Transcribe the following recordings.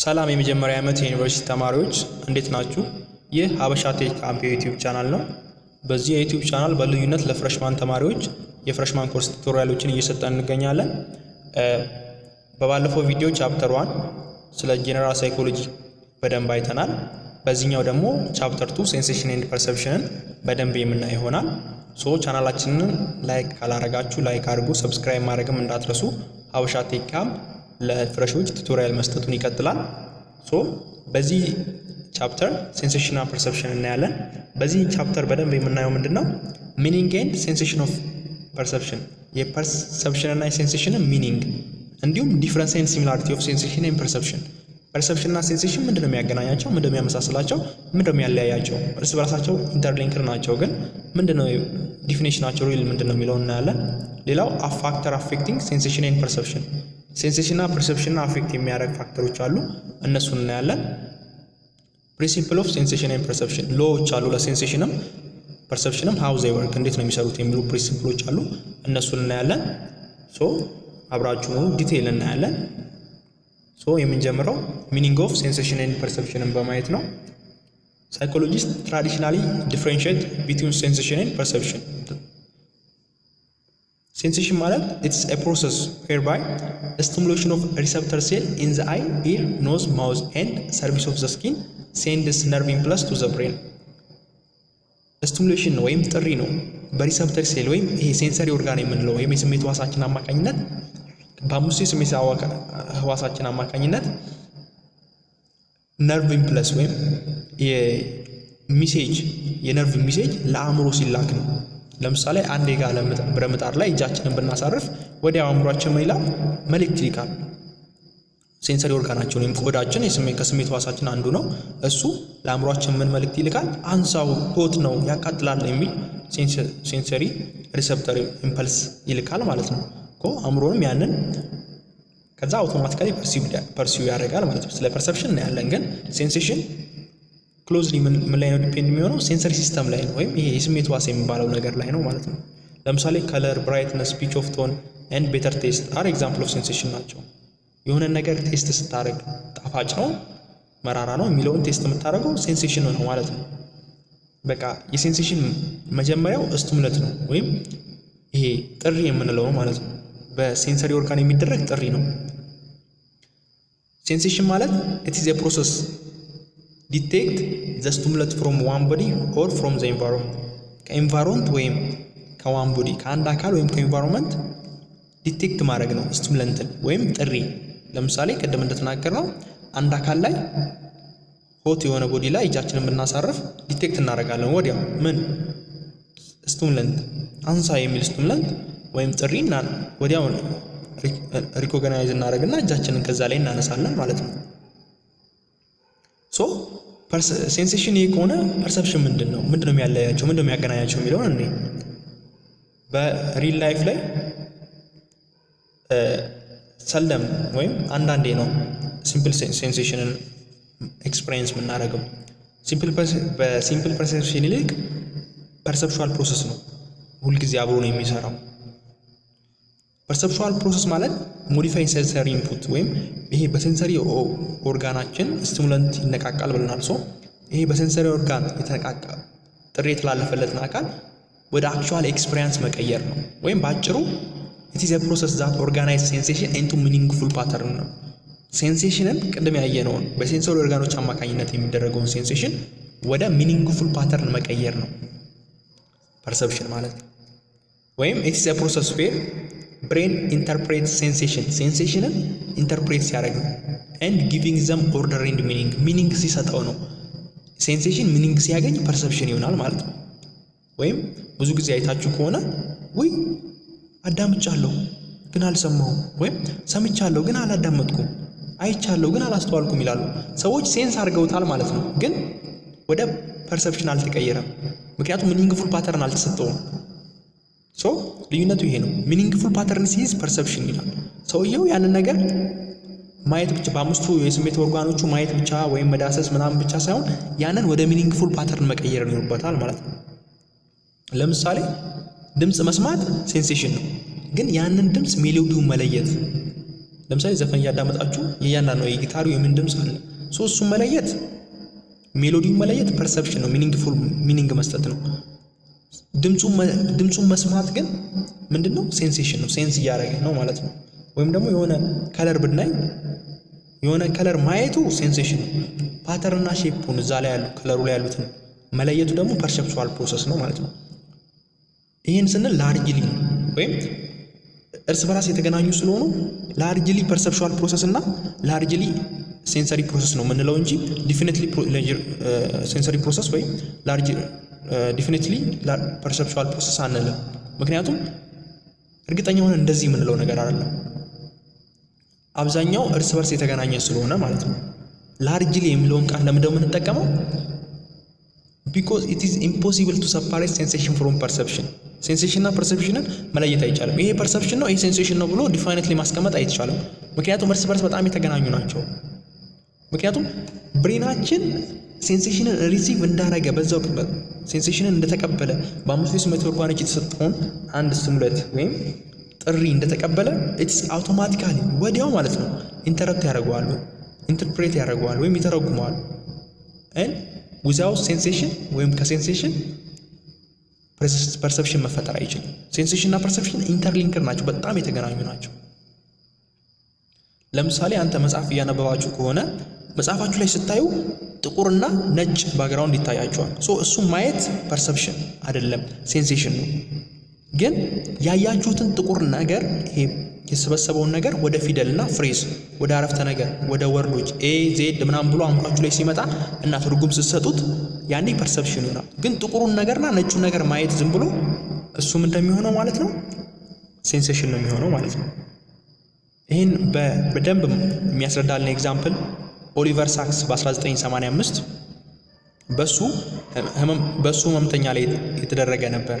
ሰላም የመጀመሪያ ዓመት የዩኒቨርሲቲ ተማሪዎች እንዴት ናችሁ? ይህ ሀበሻ ቴክ ካምፕ የዩቲዩብ ቻናል ነው። በዚህ የዩቲዩብ ቻናል በልዩነት ለፍረሽማን ተማሪዎች የፍረሽማን ኮርስ ቱቶሪያሎችን እየሰጠን እንገኛለን። በባለፈው ቪዲዮ ቻፕተር ዋን ስለ ጄኔራል ሳይኮሎጂ በደንብ አይተናል። በዚህኛው ደግሞ ቻፕተር ቱ ሴንሴሽን ኤንድ ፐርሰፕሽንን በደንብ የምናይ ይሆናል። ሶ ቻናላችንን ላይክ ካላረጋችሁ ላይክ አድርጉ፣ ሰብስክራይብ ማድረግም እንዳትረሱ። ሀበሻ ቴክ ካምፕ ለፍረሾች ቱቶሪያል መስጠቱን ይቀጥላል። ሶ በዚህ ቻፕተር ሴንሴሽንና ፐርሰፕሽን እናያለን። በዚህ ቻፕተር በደንብ የምናየው ምንድን ነው? ሚኒንግ ኤንድ ሴንሴሽን ኦፍ ፐርሰፕሽን፣ የፐርሰፕሽን እና የሴንሴሽንን ሚኒንግ እንዲሁም ዲፍረንስ ኤንድ ሲሚላሪቲ ኦፍ ሴንሴሽን ኤንድ ፐርሰፕሽን። ፐርሰፕሽን እና ሴንሴሽን ምንድን ነው የሚያገናኛቸው? ምንድን ነው የሚያመሳስላቸው? ምንድን ነው የሚያለያያቸው? እርስ በራሳቸው ኢንተርሊንክድ ናቸው፣ ግን ምንድን ነው ዲፊኔሽናቸው ሪል ምንድን ነው የሚለውን እናያለን። ሌላው ፋክተር አፌክቲንግ ሴንሴሽን ኤንድ ፐርሰፕሽን ሴንሴሽንና ፐርሰፕሽንና አፌክት የሚያደርግ ፋክተሮች አሉ፣ እነሱን እናያለን። ፕሪንሲፕል ኦፍ ሴንሴሽን ኤንድ ፐርሰፕሽን ሎዎች አሉ ለሴንሴሽንም ፐርሰፕሽንም ሃው ዘይ ወርክ እንዴት ነው የሚሰሩት የሚሉ ፕሪንሲፕሎች አሉ፣ እነሱን እናያለን። ሶ አብራችሁ ዲቴይል እናያለን። ሶ የምንጀምረው ሚኒንግ ኦፍ ሴንሴሽን ኤንድ ፐርሰፕሽንን በማየት ነው። ሳይኮሎጂስት ትራዲሽናሊ ዲፍሬንሽት ቢትዊን ሴንሴሽን ኤንድ ፐርሰፕሽን ሴንሴሽን ማለት ኢትስ ኤ ፕሮሰስ ዌርባይ ስቲሙሌሽን ኦፍ ሪሰፕተር ሴል ኢን ዘ አይ ኢር ኖዝ ማውዝ ኤንድ ሰርቪስ ኦፍ ዘ ስኪን ሴንድስ ነርቭ ኢምፕለስ ቱ ዘ ብሬን። ስቲሙሌሽን ወይም ጥሪ ነው በሪሰፕተር ሴል ወይም ይሄ ሴንሰሪ ኦርጋን የምንለው ወይም የስሜት ህዋሳችን አማካኝነት በአምስቱ የስሜት ህዋሳችን አማካኝነት ነርቭ ኢምፕለስ ወይም የሚሴጅ የነርቭ ሚሴጅ ለአእምሮ ሲላክ ነው። ለምሳሌ አንድ የጋለ ብረት ምጣድ ላይ እጃችንን ብናሳርፍ ወዲያው አእምሯችን ምን ይላል? መልእክት ይልካል። ሴንሰሪ ኦርጋናችን ወይም ቆዳችን ከስሜት ህዋሳችን አንዱ ነው። እሱ ለአእምሯችን ምን መልእክት ይልካል? አንሳው፣ ሆት ነው፣ ያቃጥላል የሚል ሴንሰሪ ሪሰፕተር ኢምፐልስ ይልካል ማለት ነው እኮ አእምሮንም ያንን ከዛ አውቶማቲካሊ ፐርሲው ያደርጋል ማለት ነው። ስለ ፐርሰፕሽን እናያለን፣ ግን ሴንሴሽን ክሎዝሊ ምን ላይ ነው ዲፔንድ የሚሆነው? ሴንሰሪ ሲስተም ላይ ነው፣ ወይም ይሄ የስሜት ዋስ የሚባለው ነገር ላይ ነው ማለት ነው። ለምሳሌ ከለር፣ ብራይትነስ፣ ፒች ኦፍ ቶን ኤንድ ቤተር ቴስት አር ኤግዛምፕል ኦፍ ሴንሴሽን ናቸው። የሆነ ነገር ቴስት ስታደርግ ጣፋጭ ነው መራራ ነው የሚለውን ቴስት የምታደርገው ሴንሴሽን ነው ማለት ነው። በቃ የሴንሴሽን መጀመሪያው ስቲሙለት ነው ወይም ይሄ ጥሪ የምንለው ነው ማለት ነው። በሴንሰሪ ኦርጋን የሚደረግ ጥሪ ነው። ሴንሴሽን ማለት ኢት ኢዝ ኤ ፕሮሰስ ዲቴክት ዘ ስቲሙለት ፍሮም ዋን ቦዲ ኦር ፍሮም ዘ ኤንቫይሮንመንት ከኤንቫይሮንመንት ወይም ከዋን ቦዲ ከአንድ አካል ወይም ከኤንቫይሮንመንት ዲቴክት ማድረግ ነው ስቲሙለንትን ወይም ጥሪ። ለምሳሌ ቅድም እንደተናገር ነው አንድ አካል ላይ ሆት የሆነ ቦዲ ላይ እጃችንን ብናሳርፍ ዲቴክት እናደርጋለን ወዲያው ምን ስቲሙለንት አንሳ የሚል ስቲሙለንት ወይም ጥሪ ወዲያው ሪኮግናይዝ እናደርግና እጃችንን ከዛ ላይ እናነሳለን ማለት ነው። ሶ ሴንሴሽን ይህ ከሆነ ፐርሰፕሽን ምንድን ነው? ምንድን ነው የሚያለያቸው? ምንድን ነው የሚያገናኛቸው የሚለውን እኔ በሪል ላይፍ ላይ ሰለም ወይም አንዳንዴ ነው ሲምፕል ሴንሴሽንን ኤክስፔሪየንስ የምናደርገው። በሲምፕል ፐርሰፕሽን ይልቅ ፐርሰፕቹዋል ፕሮሰስ ነው ሁልጊዜ አብሮ ነው የሚሰራው። ፐርሰፕቹዋል ፕሮሰስ ማለት ሞዲፋይ ሴንሰሪ ኢንፑት ወይም ይሄ በሴንሰሪ ኦርጋናችን ስቲሙለንት ይነቃቃል ብለናል። ሶ ይሄ በሴንሰሪ ኦርጋን የተነቃቃ ጥሪ የተላለፈለትን አካል ወደ አክቹዋል ኤክስፔሪየንስ መቀየር ነው። ወይም በአጭሩ ኢት ኢዝ ኤ ፕሮሰስ ዛት ኦርጋናይዝ ሴንሴሽን ኢንቱ ሚኒንግፉል ፓተርን ነው። ሴንሴሽንን ቅድም ያየነውን በሴንሰሪ ኦርጋኖች አማካኝነት የሚደረገውን ሴንሴሽን ወደ ሚኒንግፉል ፓተርን መቀየር ነው ፐርሰፕሽን ማለት ነው። ወይም ኢት ኢዝ ኤ ፕሮሰስ ዌር ብሬን ኢንተርፕሬት ሴንሴሽን ሴንሴሽንን ኢንተርፕሬት ሲያደርግ ነው ኤንድ ጊቪንግ ዘም ኦርደር ኤንድ ሚኒንግ ሚኒንግ ሲሰጠው ነው። ሴንሴሽን ሚኒንግ ሲያገኝ ፐርሰፕሽን ይሆናል ማለት ነው። ወይም ብዙ ጊዜ አይታችሁ ከሆነ ውይ አዳምጫለሁ ግን አልሰማሁም፣ ወይም ሰምቻለሁ ግን አላዳመጥኩም፣ አይቻለሁ ግን አላስተዋልኩም ይላሉ። ሰዎች ሴንስ አድርገውታል ማለት ነው፣ ግን ወደ ፐርሰፕሽን አልተቀየረም። ምክንያቱም ሚኒንግፉል ፓተርን አልተሰጠውም። ሶ ልዩነቱ ይሄ ነው። ሚኒንግፉል ፓተርን ሲይዝ ፐርሰፕሽን ይላል። ሰውየው ያንን ነገር ማየት ብቻ በአምስቱ የስሜት ኦርጋኖቹ ማየት ብቻ ወይም መዳሰስ ምናምን ብቻ ሳይሆን ያንን ወደ ሚኒንግፉል ፓተርን መቀየር ይኖርበታል ማለት ነው። ለምሳሌ ድምፅ መስማት ሴንሴሽን ነው፣ ግን ያንን ድምፅ ሜሎዲውን መለየት ለምሳሌ ዘፈን እያዳመጣችሁ የእያንዳንዱ የጊታሩ የምን ድምፅ አለ። ሶ እሱን መለየት ሜሎዲውን መለየት ፐርሰፕሽን ነው፣ ሚኒንግፉል ሚኒንግ መስጠት ነው። ድምፁን መስማት ግን ምንድን ነው? ሴንሴሽን ነው። ሴንስ እያደረገ ነው ማለት ነው። ወይም ደግሞ የሆነ ከለር ብናይ የሆነ ከለር ማየቱ ሴንሴሽን ነው። ፓተርንና ሼፑን እዛ ላይ ያሉ ከለሩ ላይ ያሉትን መለየቱ ደግሞ ፐርሰፕቹዋል ፕሮሰስ ነው ማለት ነው። ይህን ስንል ላርጅሊ ነው ወይም እርስ በራስ የተገናኙ ስለሆኑ ላርጅሊ ፐርሰፕቹዋል ፕሮሰስ እና ላርጅሊ ሴንሰሪ ፕሮሰስ ነው የምንለው እንጂ ዲፊኒትሊ ሴንሰሪ ፕሮሰስ ወይም ላርጅ ዲፊኒትሊ ፐርሰፕቹዋል ፕሮሰስ አንልም። ምክንያቱም እርግጠኛ ሆነ እንደዚህ የምንለው ነገር አይደለም። አብዛኛው እርስ በርስ የተገናኘ ስለሆነ ማለት ነው። ላርጅሊ የሚለውን ቃል ለምንድነው የምንጠቀመው? ቢኮዝ ኢት ኢዝ ኢምፖሲብል ቱ ሰፓሬት ሴንሴሽን ፍሮም ፐርሰፕሽን። ሴንሴሽንና ፐርሰፕሽንን መለየት አይቻልም። ይሄ ፐርሰፕሽን ነው፣ ይሄ ሴንሴሽን ነው ብሎ ዲፋይነትሊ ማስቀመጥ አይቻልም። ምክንያቱም እርስ በርስ በጣም የተገናኙ ናቸው። ምክንያቱም ብሬናችን ሴንሴሽንን ሪሲቭ እንዳረገ በዛው ቅበት ሴንሴሽንን እንደተቀበለ በአምስቱ የስሜት ኦርጋኖች የተሰጠውን አንድ ስሙለት ወይም ጥሪ እንደተቀበለ ኢትስ አውቶማቲካሊ ወዲያው ማለት ነው ኢንተረፕት ያደርገዋል፣ ኢንተርፕሬት ያደርገዋል ወይም ይተረጉመዋል። ን ዊዛውት ሴንሴሽን ወይም ከሴንሴሽን ፐርሰፕሽን መፈጠር አይችልም። ሴንሴሽን እና ፐርሰፕሽን ኢንተርሊንክር ናቸው፣ በጣም የተገናኙ ናቸው። ለምሳሌ አንተ መጽሐፍ እያነበባችሁ ከሆነ መጽሐፋችሁ ላይ ስታዩ ጥቁርና ነጭ ባግራውንድ ይታያቸዋል። ሶ እሱም ማየት ፐርሰፕሽን አይደለም ሴንሴሽን ነው። ግን ያያችሁትን ጥቁር ነገር ይሄ የተሰበሰበውን ነገር ወደ ፊደልና ፍሬዝ ወደ አረፍተ ነገር ወደ ወርዶች ኤ ዜድ ምናምን ብሎ አእምሯችሁ ላይ ሲመጣ እና ትርጉም ስትሰጡት ያኔ ፐርሰፕሽን ይሆናል። ግን ጥቁሩን ነገርና ነጩን ነገር ማየት ዝም ብሎ እሱም እንደሚሆነው ማለት ነው ሴንሴሽን ነው የሚሆነው ማለት ነው። ይህን በደንብ የሚያስረዳልን ኤግዛምፕል ኦሊቨር ሳክስ በ1985 በሱ በሱ ህመምተኛ ላይ የተደረገ ነበር።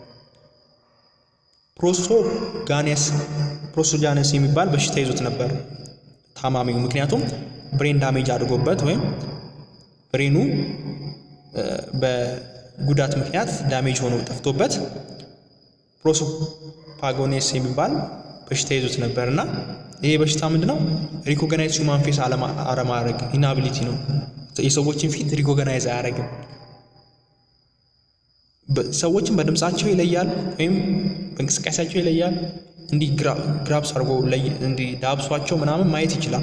ፕሮሶጋኔስ ፕሮሶጃነስ የሚባል በሽታ ይዞት ነበር ታማሚው። ምክንያቱም ብሬን ዳሜጅ አድርጎበት ወይም ብሬኑ በጉዳት ምክንያት ዳሜጅ ሆኖ ጠፍቶበት ፕሮሶፓጎኔስ የሚባል በሽታ ይዞት ነበር እና ይሄ በሽታ ምንድነው? ሪኮገናይዝ ሁማን ፌስ አለማድረግ ኢናቢሊቲ ነው። የሰዎችን ፊት ሪኮገናይዝ አያደርግም። ሰዎችን በድምፃቸው ይለያል ወይም በእንቅስቃሴያቸው ይለያል። እንዲህ ግራብስ አድርጎ እንዲህ ዳብሷቸው ምናምን ማየት ይችላል።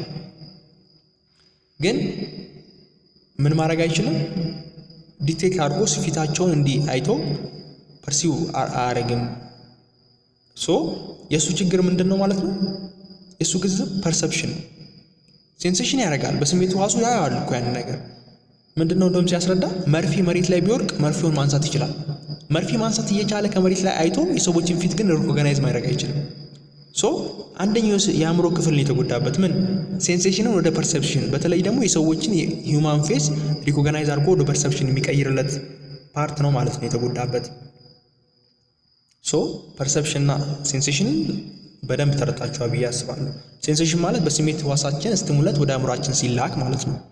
ግን ምን ማድረግ አይችልም። ዲቴክት አድርጎ ፊታቸውን እንዲህ አይቶ ፐርሲው አያደርግም። ሶ የእሱ ችግር ምንድን ነው ማለት ነው? የእሱ ግዝብ ፐርሰፕሽን ሴንሴሽን ያደርጋል። በስሜት ዋሱ ያያል እኮ ያንን ነገር ምንድን ነው እንደውም ሲያስረዳ መርፌ መሬት ላይ ቢወርቅ መርፌውን ማንሳት ይችላል። መርፌ ማንሳት እየቻለ ከመሬት ላይ አይቶ የሰዎችን ፊት ግን ሪኮግናይዝ ማድረግ አይችልም። ሶ አንደኛው የአእምሮ ክፍል ነው የተጎዳበት። ምን ሴንሴሽንን ወደ ፐርሰፕሽን፣ በተለይ ደግሞ የሰዎችን የሂውማን ፌስ ሪኮግናይዝ አድርጎ ወደ ፐርሰፕሽን የሚቀይርለት ፓርት ነው ማለት ነው የተጎዳበት። ሶ ፐርሰፕሽንና ሴንሴሽንን በደንብ ተረታችኋል ብዬ አስባለሁ። ሴንሴሽን ማለት በስሜት ህዋሳችን ስቲሙለት ወደ አእምሯችን ሲላክ ማለት ነው።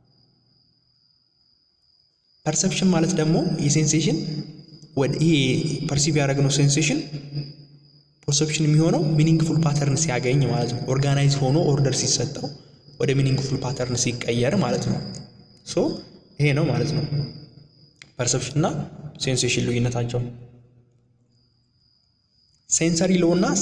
ፐርሰፕሽን ማለት ደግሞ የሴንሴሽን ወደ ይሄ ፐርሲቭ ያደረግነው ሴንሴሽን ፐርሰፕሽን የሚሆነው ሚኒንግፉል ፓተርን ሲያገኝ ማለት ነው። ኦርጋናይዝ ሆኖ ኦርደር ሲሰጠው ወደ ሚኒንግፉል ፓተርን ሲቀየር ማለት ነው። ሶ ይሄ ነው ማለት ነው ፐርሰፕሽን እና ሴንሴሽን ልዩነታቸው። ሴንሰሪ ሎ እና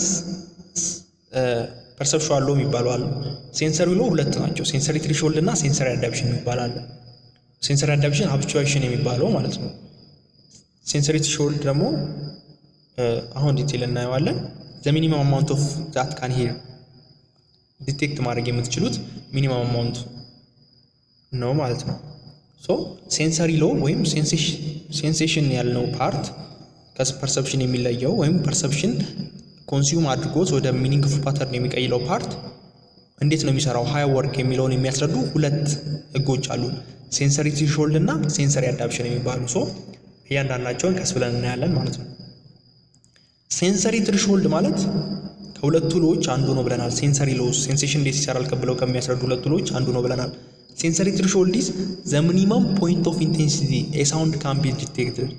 ፐርሰፕሽዋል ሎ የሚባሉ አሉ። ሴንሰሪ ሎ ሁለት ናቸው። ሴንሰሪ ትሪሾልድ እና ሴንሰሪ አዳፕሽን የሚባል አለ። ሴንሰሪ አዳፕሽን ሀብቹዌሽን የሚባለው ማለት ነው። ሴንሰሪ ትሪሾልድ ደግሞ አሁን ዲቴል እናየዋለን። ዘ ሚኒመም አማውንት ኦፍ ዛት ካን ሂር ዲቴክት ማድረግ የምትችሉት ሚኒመም አማውንት ነው ማለት ነው። ሶ ሴንሰሪ ሎ ወይም ሴንሴሽን ያልነው ፓርት ከፐርሰፕሽን የሚለየው ወይም ፐርሰፕሽን ኮንሱም አድርጎት ወደ ሚኒንግፉል ፓተርን የሚቀይለው ፓርት እንዴት ነው የሚሰራው ሀይ ወርክ የሚለውን የሚያስረዱ ሁለት ህጎች አሉ። ሴንሰሪ ትሪሾልድ እና ሴንሰሪ አዳፕሽን የሚባሉ ሶ እያንዳንዳቸውን ቀስ ብለን እናያለን ማለት ነው። ሴንሰሪ ትሪሾልድ ማለት ከሁለቱ ሎዎች አንዱ ነው ብለናል። ሴንሰሪ ሎስ ሴንሴሽን እንዴት ይሰራል ብለው ከሚያስረዱ ሁለቱ ሎዎች አንዱ ነው ብለናል። ሴንሰሪ ትሪሾልድ ኢዝ ዘ ሚኒመም ፖይንት ኦፍ ኢንቴንሲቲ ኤ ሳውንድ ካን ቢ ዲቴክትድ።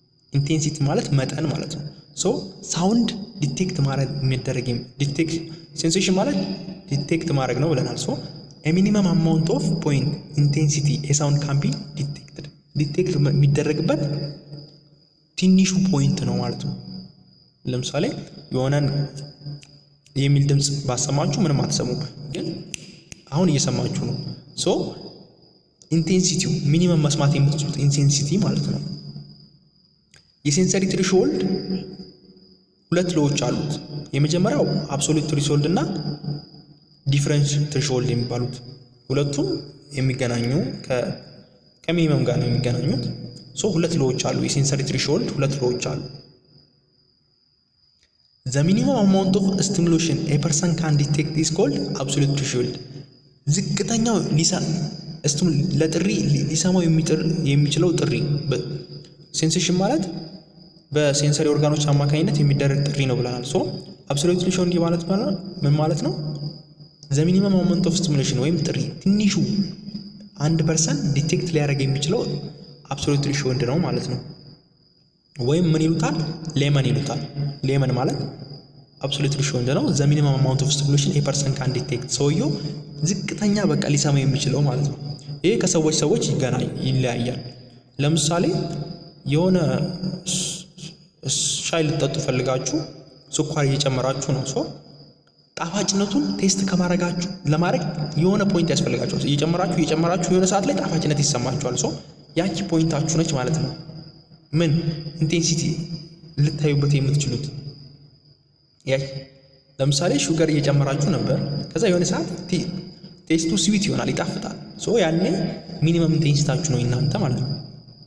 ኢንቴንሲቲ ማለት መጠን ማለት ነው። ሶ ሳውንድ ዲቴክት ማድረግ የሚደረግ ሴንሴሽን ማለት ዲቴክት ማድረግ ነው ብለናል። ሶ ሚኒመም አማውንት ኦፍ ፖይንት ኢንቴንሲቲ የሳውንድ ካን ቢ ዲቴክትድ ዲቴክት የሚደረግበት ትንሹ ፖይንት ነው ማለት ነው። ለምሳሌ የሆነን የሚል ድምፅ ባሰማችሁ ምንም አትሰሙም፣ ግን አሁን እየሰማችሁ ነው። ሶ ኢንቴንሲቲው ሚኒመም መስማት የምትችሉት ኢንቴንሲቲ ማለት ነው። የሴንሰሪ ትሪሾልድ ሁለት ሎዎች አሉት። የመጀመሪያው አብሶሉት ትሪሾልድ እና ዲፍረንስ ትሪሾልድ የሚባሉት ሁለቱም የሚገናኙ ከሚኒመም ጋር ነው የሚገናኙት። ሶ ሁለት ሎዎች አሉ። የሴንሰሪ ትሪሾልድ ሁለት ሎዎች አሉ። ዘ ሚኒመም አማውንት ኦፍ ስቲሙሌሽን ኤ ፐርሰን ካን ዲቴክት ኢዝ ኮልድ አብሶሉት ትሪሾልድ። ዝቅተኛው ለጥሪ ሊሰማው የሚችለው ጥሪ ሴንሴሽን ማለት በሴንሰሪ ኦርጋኖች አማካኝነት የሚደረግ ጥሪ ነው ብለናል። ሶ አብሶሉት ትሪሾልድ ማለት ምን ማለት ነው? ዘ ሚኒመም አማውንት ኦፍ ስቲሙሌሽን ወይም ጥሪ ትንሹ አንድ ፐርሰንት ዲቴክት ሊያደርግ የሚችለው አብሶሉት ትሪሾልድ ነው ማለት ነው። ወይም ምን ይሉታል? ሌመን ይሉታል። ሌመን ማለት አብሶሉት ትሪሾልድ ነው። ዘ ሚኒመም አማውንት ኦፍ ስቲሙሌሽን ኤ ፐርሰን ካን ዲቴክት፣ ሰውየው ዝቅተኛ በቃ ሊሰማ የሚችለው ማለት ነው። ይሄ ከሰዎች ሰዎች ይገናኝ ይለያያል። ለምሳሌ የሆነ ሻይ ልጠጡ ፈልጋችሁ ስኳር እየጨመራችሁ ነው። ሶ ጣፋጭነቱን ቴስት ከማድረጋችሁ ለማድረግ የሆነ ፖይንት ያስፈልጋችኋል። እየጨመራችሁ እየጨመራችሁ የሆነ ሰዓት ላይ ጣፋጭነት ይሰማችኋል። ሶ ያቺ ፖይንታችሁ ነች ማለት ነው። ምን ኢንቴንሲቲ ልታዩበት የምትችሉት ያቺ ለምሳሌ ሹገር እየጨመራችሁ ነበር። ከዛ የሆነ ሰዓት ቴስቱ ስዊት ይሆናል፣ ይጣፍጣል። ሶ ያኔ ሚኒመም ኢንቴንሲታችሁ ነው እናንተ ማለት ነው።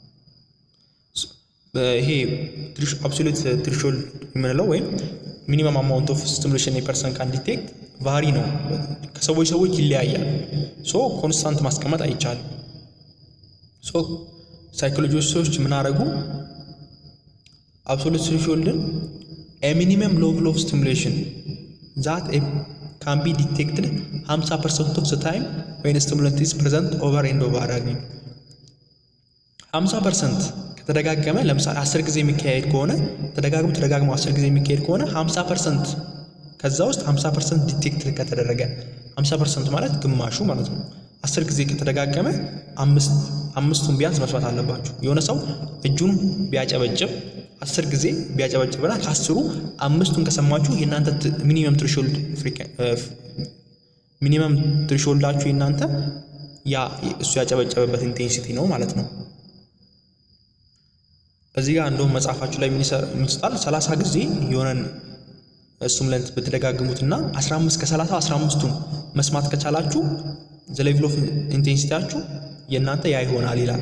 ይሄ አብሶሉት ትሪሾልድ የምንለው ወይም ሚኒመም አማውንት ኦፍ ስቲሙሌሽን የፐርሰን ካን ዲቴክት ቫሪ ነው። ከሰዎች ሰዎች ይለያያል። ሶ ኮንስታንት ማስቀመጥ አይቻልም። ሶ ሳይኮሎጂስቶች ምን አደረጉ? አብሶሉት ትሪሾልድን ሚኒመም ሌቭል ኦፍ ስቲሙሌሽን ዛት ካን ቢ ዲቴክትድ 50 ፐርሰንት ኦፍ ታይም ወይን ስቲሙላንት ኢዝ ፕሬዘንት ኦቨር ኤንድ ኦቨር አገኝ 50 ፐርሰንት ከተደጋገመ ለምሳሌ 10 ጊዜ የሚካሄድ ከሆነ ተደጋግሞ ተደጋግሞ 10 ጊዜ የሚካሄድ ከሆነ 50 ፐርሰንት ከዛ ውስጥ 50 ፐርሰንት ዲቴክት ከተደረገ 50 ፐርሰንት ማለት ግማሹ ማለት ነው። 10 ጊዜ ከተደጋገመ አምስቱን ቢያንስ መስማት አለባችሁ። የሆነ ሰው እጁን ቢያጨበጭብ አስር ጊዜ ቢያጨበጭብና ከአስሩ አምስቱን ከሰማችሁ የእናንተ ሚኒመም ትሪሾልድ ሚኒመም ትሪሾልዳችሁ የእናንተ ያ እሱ ያጨበጨበበት ኢንቴንሲቲ ነው ማለት ነው። እዚህ ጋር እንደውም መጽሐፋችሁ ላይ ምን ይሰጣል? ሰላሳ ጊዜ የሆነን ስቲሙላንት ብትደጋግሙትና 15 ከ30 15ቱን መስማት ከቻላችሁ ዘ ሌቭል ኦፍ ኢንቴንሲቲያችሁ የእናንተ ያ ይሆናል ይላል።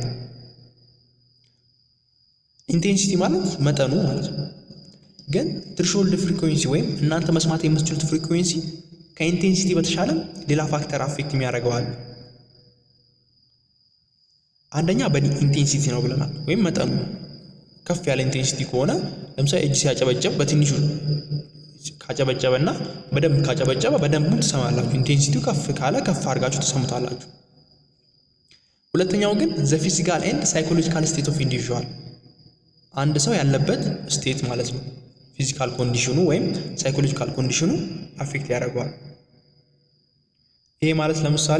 ኢንቴንሲቲ ማለት መጠኑ ማለት ነው። ግን ትሪሾልድ ፍሪኩዌንሲ ወይም እናንተ መስማት የምትችሉት ፍሪኩዌንሲ ከኢንቴንሲቲ በተሻለ ሌላ ፋክተር አፌክት የሚያደርገዋል። አንደኛ በኢንቴንሲቲ ነው ብለናል፣ ወይም መጠኑ ከፍ ያለ ኢንቴንሲቲ ከሆነ ለምሳሌ እጅ ሲያጨበጨብ በትንሹ ካጨበጨበ እና በደንብ ካጨበጨበ በደንቡ ትሰማላችሁ። ኢንቴንሲቲው ከፍ ካለ ከፍ አድርጋችሁ ትሰሙታላችሁ። ሁለተኛው ግን ዘ ፊዚካል ኤንድ ሳይኮሎጂካል ስቴት ኦፍ ኢንዲቪዥዋል አንድ ሰው ያለበት ስቴት ማለት ነው። ፊዚካል ኮንዲሽኑ ወይም ሳይኮሎጂካል ኮንዲሽኑ አፌክት ያደርገዋል። ይሄ ማለት ለምሳሌ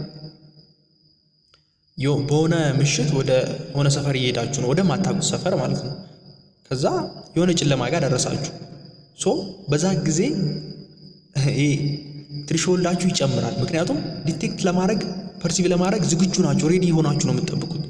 በሆነ ምሽት ወደ ሆነ ሰፈር እየሄዳችሁ ነው፣ ወደ ማታውቁት ሰፈር ማለት ነው። ከዛ የሆነ ጨለማ ጋር ደረሳችሁ። ሶ በዛ ጊዜ ይሄ ትሪሾልዳችሁ ይጨምራል። ምክንያቱም ዲቴክት ለማድረግ ፐርሲቭ ለማድረግ ዝግጁ ናቸው፣ ሬዲ የሆናችሁ ነው የምትጠብቁት።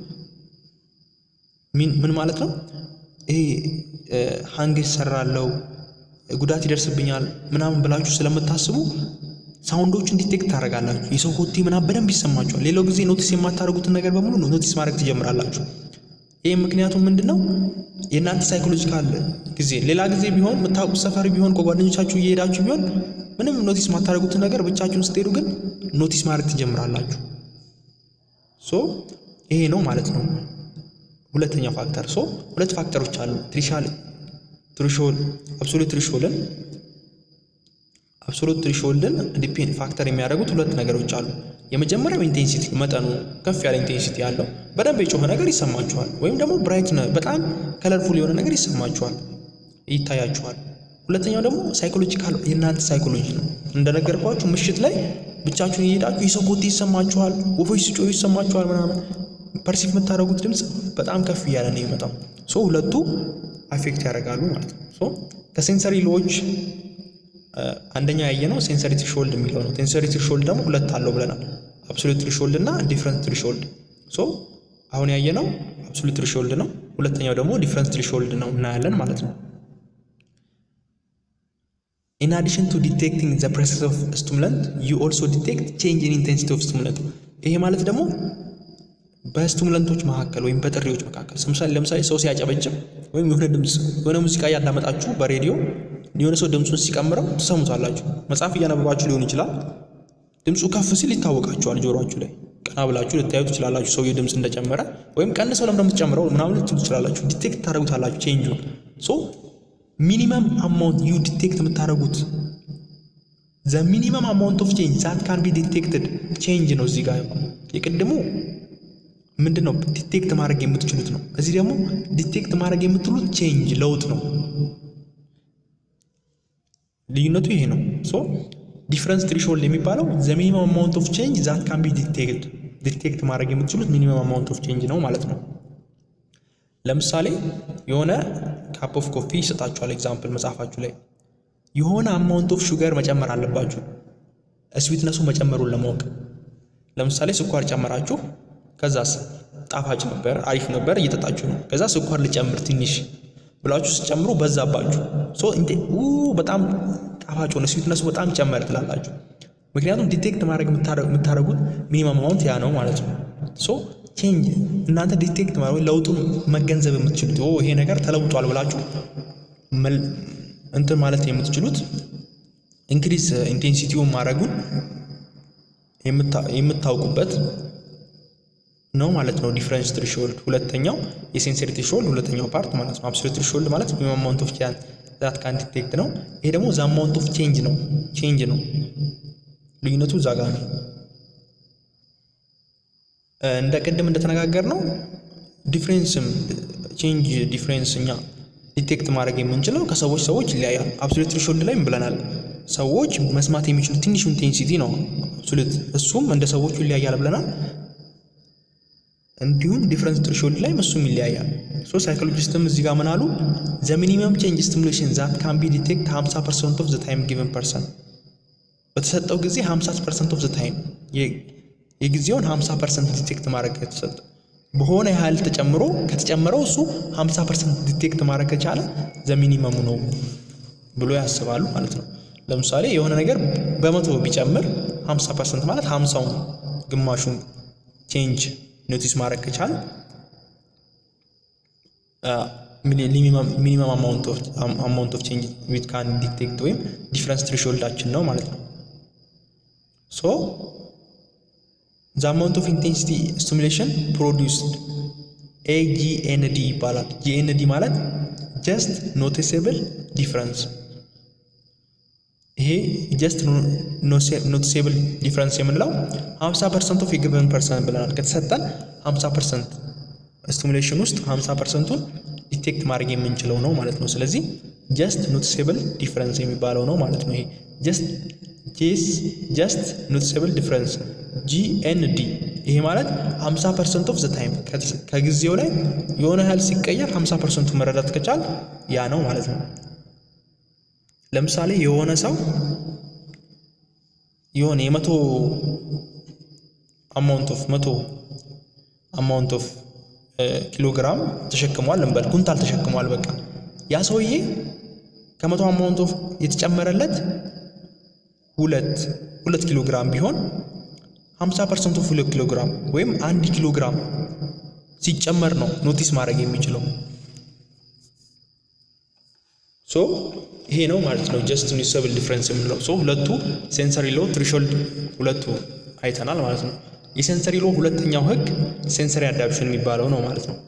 ምን ማለት ነው? ይሄ ሀንግ ይሰራለው ጉዳት ይደርስብኛል ምናምን ብላችሁ ስለምታስቡ ሳውንዶችን ዲቴክት ታደርጋላችሁ። የሰው ኮቴ ምናምን በደንብ ይሰማችኋል። ሌላው ጊዜ ኖቲስ የማታደርጉትን ነገር በሙሉ ኖቲስ ማድረግ ትጀምራላችሁ። ይህም ምክንያቱም ምንድን ነው? የእናንተ ሳይኮሎጂካል ጊዜ ሌላ ጊዜ ቢሆን የምታውቁት ሰፈር ቢሆን ከጓደኞቻችሁ እየሄዳችሁ ቢሆን ምንም ኖቲስ የማታደርጉትን ነገር ብቻችሁን ስትሄዱ ግን ኖቲስ ማድረግ ትጀምራላችሁ። ሶ ይሄ ነው ማለት ነው ሁለተኛው ፋክተር። ሶ ሁለት ፋክተሮች አሉ። ትሪሻል ትሪሾል አብሶሉት ትሪሾልን አብሶሉት ትሪሾልድን ዲፔንድ ፋክተር የሚያደርጉት ሁለት ነገሮች አሉ። የመጀመሪያው ኢንቴንሲቲ መጠኑ ከፍ ያለ ኢንቴንሲቲ ያለው በደንብ የጮኸ ነገር ይሰማችኋል፣ ወይም ደግሞ ብራይት በጣም ከለርፉል የሆነ ነገር ይሰማችኋል፣ ይታያችኋል። ሁለተኛው ደግሞ ሳይኮሎጂካል የእናንተ ሳይኮሎጂ ነው። እንደነገርኳችሁ ምሽት ላይ ብቻችሁን እየሄዳችሁ የሰው ኮቴ ይሰማችኋል፣ ወፎች ሲጮሁ ይሰማችኋል ምናምን ፐርሲቭ የምታደርጉት ድምፅ በጣም ከፍ እያለ ነው የሚመጣው። ሶ ሁለቱ አፌክት ያደርጋሉ ማለት ነው። ሶ ከሴንሰሪ ሎዎች አንደኛው ያየነው ሴንሰሪ ትሪሾልድ የሚለው ነው። ሴንሰሪ ትሪሾልድ ደግሞ ሁለት አለው ብለናል፣ አብሶሉት ትሪሾልድ እና ዲፍረንት ትሪሾልድ። ሶ አሁን ያየነው አብሶሉት ትሪሾልድ ነው። ሁለተኛው ደግሞ ዲፍረንት ትሪሾልድ ነው እናያለን ማለት ነው። ኢን አዲሽን ቱ ዲቴክቲንግ ዘ ፕሬሰንስ ኦፍ ስቲሙላንት ዩ ኦልሶ ዲቴክት ቼንጅ ኢን ኢንቴንሲቲ ኦፍ ስቲሙላንት። ይሄ ማለት ደግሞ በስቲሙላንቶች መካከል ወይም በጥሪዎች መካከል ለምሳሌ ለምሳሌ ሰው ሲያጨበጭብ ወይም የሆነ ድምፅ የሆነ ሙዚቃ እያዳመጣችሁ በሬዲዮ የሆነ ሰው ድምፁን ሲቀምረው ትሰሙታላችሁ። መጽሐፍ እያነበባችሁ ሊሆን ይችላል። ድምፁ ከፍ ሲል ይታወቃችኋል ጆሮአችሁ ላይ ቀና ብላችሁ ልታዩ ትችላላችሁ። ሰውዬው ድምፅ እንደጨመረ ወይም ቀንሰው ለምን የምትጨምረው ምናምን ልትሉ ትችላላችሁ። ዲቴክት ታደርጉታላችሁ ቼንጁን ሶ ሚኒመም አማውንት ዩ ዲቴክት የምታደርጉት ዘ ሚኒመም አማውንት ኦፍ ቼንጅ ዛት ካን ቢ ዲቴክትድ ቼንጅ ነው። እዚህ ጋር የቅድሙ ምንድን ነው ዲቴክት ማድረግ የምትችሉት ነው። እዚህ ደግሞ ዲቴክት ማድረግ የምትሉት ቼንጅ ለውጥ ነው። ልዩነቱ ይሄ ነው። ሶ ዲፍረንስ ትሪሾልድ የሚባለው ዘ ሚኒመም አማውንት ኦፍ ቼንጅ ዛት ካን ቢ ዲቴክት ዲቴክት ማድረግ የምትችሉት ሚኒመም አማውንት ኦፍ ቼንጅ ነው ማለት ነው። ለምሳሌ የሆነ ካፕ ኦፍ ኮፊ ይሰጣችኋል። ኤግዛምፕል መጽሐፋችሁ ላይ የሆነ አማውንት ኦፍ ሹገር መጨመር አለባችሁ ስዊትነሱ መጨመሩን ለማወቅ። ለምሳሌ ስኳር ጨመራችሁ፣ ከዛስ ጣፋጭ ነበር፣ አሪፍ ነበር፣ እየጠጣችሁ ነው። ከዛ ስኳር ልጨምር ትንሽ ብላችሁ ስጨምሩ በዛባችሁ። ሶ እንዴ በጣም ጣፋጭ ሆነ፣ ስዊትነሱ በጣም ጨመረ ትላላችሁ። ምክንያቱም ዲቴክት ማድረግ የምታደርጉት ሚኒመም አማውንት ያ ነው ማለት ነው። ሶ ቼንጅ እናንተ ዲቴክት ማለት ለውጡን መገንዘብ የምትችሉት ይሄ ነገር ተለውጧል ብላችሁ እንትን ማለት የምትችሉት ኢንክሪዝ ኢንቴንሲቲውን ማድረጉን የምታውቁበት ነው ማለት ነው። ዲፍረንስ ትሪሾልድ ሁለተኛው የሴንሰሪ ትሪሾልድ ሁለተኛው ፓርት ማለት ነው። አብሶሉት ትሪሾልድ ማለት ሚኒመም አማውንት ኦፍ ዛት ካን ዲቴክት ነው። ይሄ ደግሞ ዛ አማውንት ኦፍ ቼንጅ ነው ቼንጅ ነው። ልዩነቱ እዛ ጋር ነው። እንደ ቅድም እንደተነጋገር ነው ዲፍሬንስም ቼንጅ ዲፍሬንስ እኛ ዲቴክት ማድረግ የምንችለው ከሰዎች ሰዎች ይለያያል። አብሶሉት ትሪሾልድ ላይም ብለናል። ሰዎች መስማት የሚችሉት ትንሹ ኢንቴንሲቲ ነው አብሶሉት፣ እሱም እንደ ሰዎቹ ይለያያል ብለናል። እንዲሁም ዲፍረንስ ትሪሾልድ ላይ እሱም ይለያያል። ሶ ሳይኮሎጂስትም እዚህ ጋር ምን አሉ? ዘ ሚኒመም ቼንጅ ስቲሙሌሽን ዛት ካን ቢ ዲቴክት 50 ፐርሰንት ኦፍ ዘ ታይም ጊቨን ፐርሰን በተሰጠው ጊዜ 50 ፐርሰንት ኦፍ ዘ ታይም የጊዜውን 50 ፐርሰንት ዲቴክት ማድረግ የተሰጠ በሆነ ያህል ተጨምሮ ከተጨመረው እሱ 50 ፐርሰንት ዲቴክት ማድረግ ከቻለ ዘ ሚኒመሙ ነው ብሎ ያስባሉ ማለት ነው። ለምሳሌ የሆነ ነገር በመቶ ቢጨምር 50 ፐርሰንት ማለት 50ውን ግማሹን ቼንጅ ኖቲስ ማድረግ ከቻለ ሚኒመም አማውንት ኦፍ ቼንጅ ዊት ካን ዲቴክት ወይም ዲፍረንስ ትሪሾልዳችን ነው ማለት ነው። ሶ ዘ አማውንት ኦፍ ኢንቴንሲቲ ስቲሙሌሽን ፕሮዲውስድ ኤጂኤንዲ ይባላል። ጂኤንዲ ማለት ጀስት ኖቲሴብል ዲፍረንስ። ይሄ ጀስት ኖቲሴብል ዲፍረንስ የምንለው 50 ፐርሰንት ኦፍ የጊቨን ፐርሰን ብለናል። ከተሰጠን 50 ፐርሰንት ስቲሙሌሽን ውስጥ 50 ፐርሰንቱን ዲቴክት ማድረግ የምንችለው ነው ማለት ነው። ስለዚህ ጀስት ኖቲሴብል ዲፍረንስ የሚባለው ነው ማለት ነው። ይሄ ጀስት ጄስ ጀስት ኖቲሴብል ዲፍረንስ ጂኤንዲ ይሄ ማለት 50 ፐርሰንት ኦፍ ዘ ታይም ከጊዜው ላይ የሆነ ያህል ሲቀየር 50 ፐርሰንቱ መረዳት ከቻል ያ ነው ማለት ነው። ለምሳሌ የሆነ ሰው የሆነ የመቶ አማውንት ኦፍ መቶ አማውንት ኦፍ ኪሎግራም ተሸክሟል እንበል፣ ኩንታል ተሸክሟል። በቃ ያ ሰውዬ ከመቶ አማውንት ኦፍ የተጨመረለት ሁለት ሁለት ኪሎ ግራም ቢሆን 50 ፐርሰንት ኦፍ ሁለት ኪሎ ግራም ወይም አንድ ኪሎ ግራም ሲጨመር ነው ኖቲስ ማድረግ የሚችለው። ሶ ይሄ ነው ማለት ነው ጀስት ኖቲሰብል ዲፍረንስ የምንለው። ሶ ሁለቱ ሴንሰሪ ሎ ትሪሾልድ ሁለቱ አይተናል ማለት ነው። የሴንሰሪ ሎ ሁለተኛው ህግ ሴንሰሪ አዳፕሽን የሚባለው ነው ማለት ነው።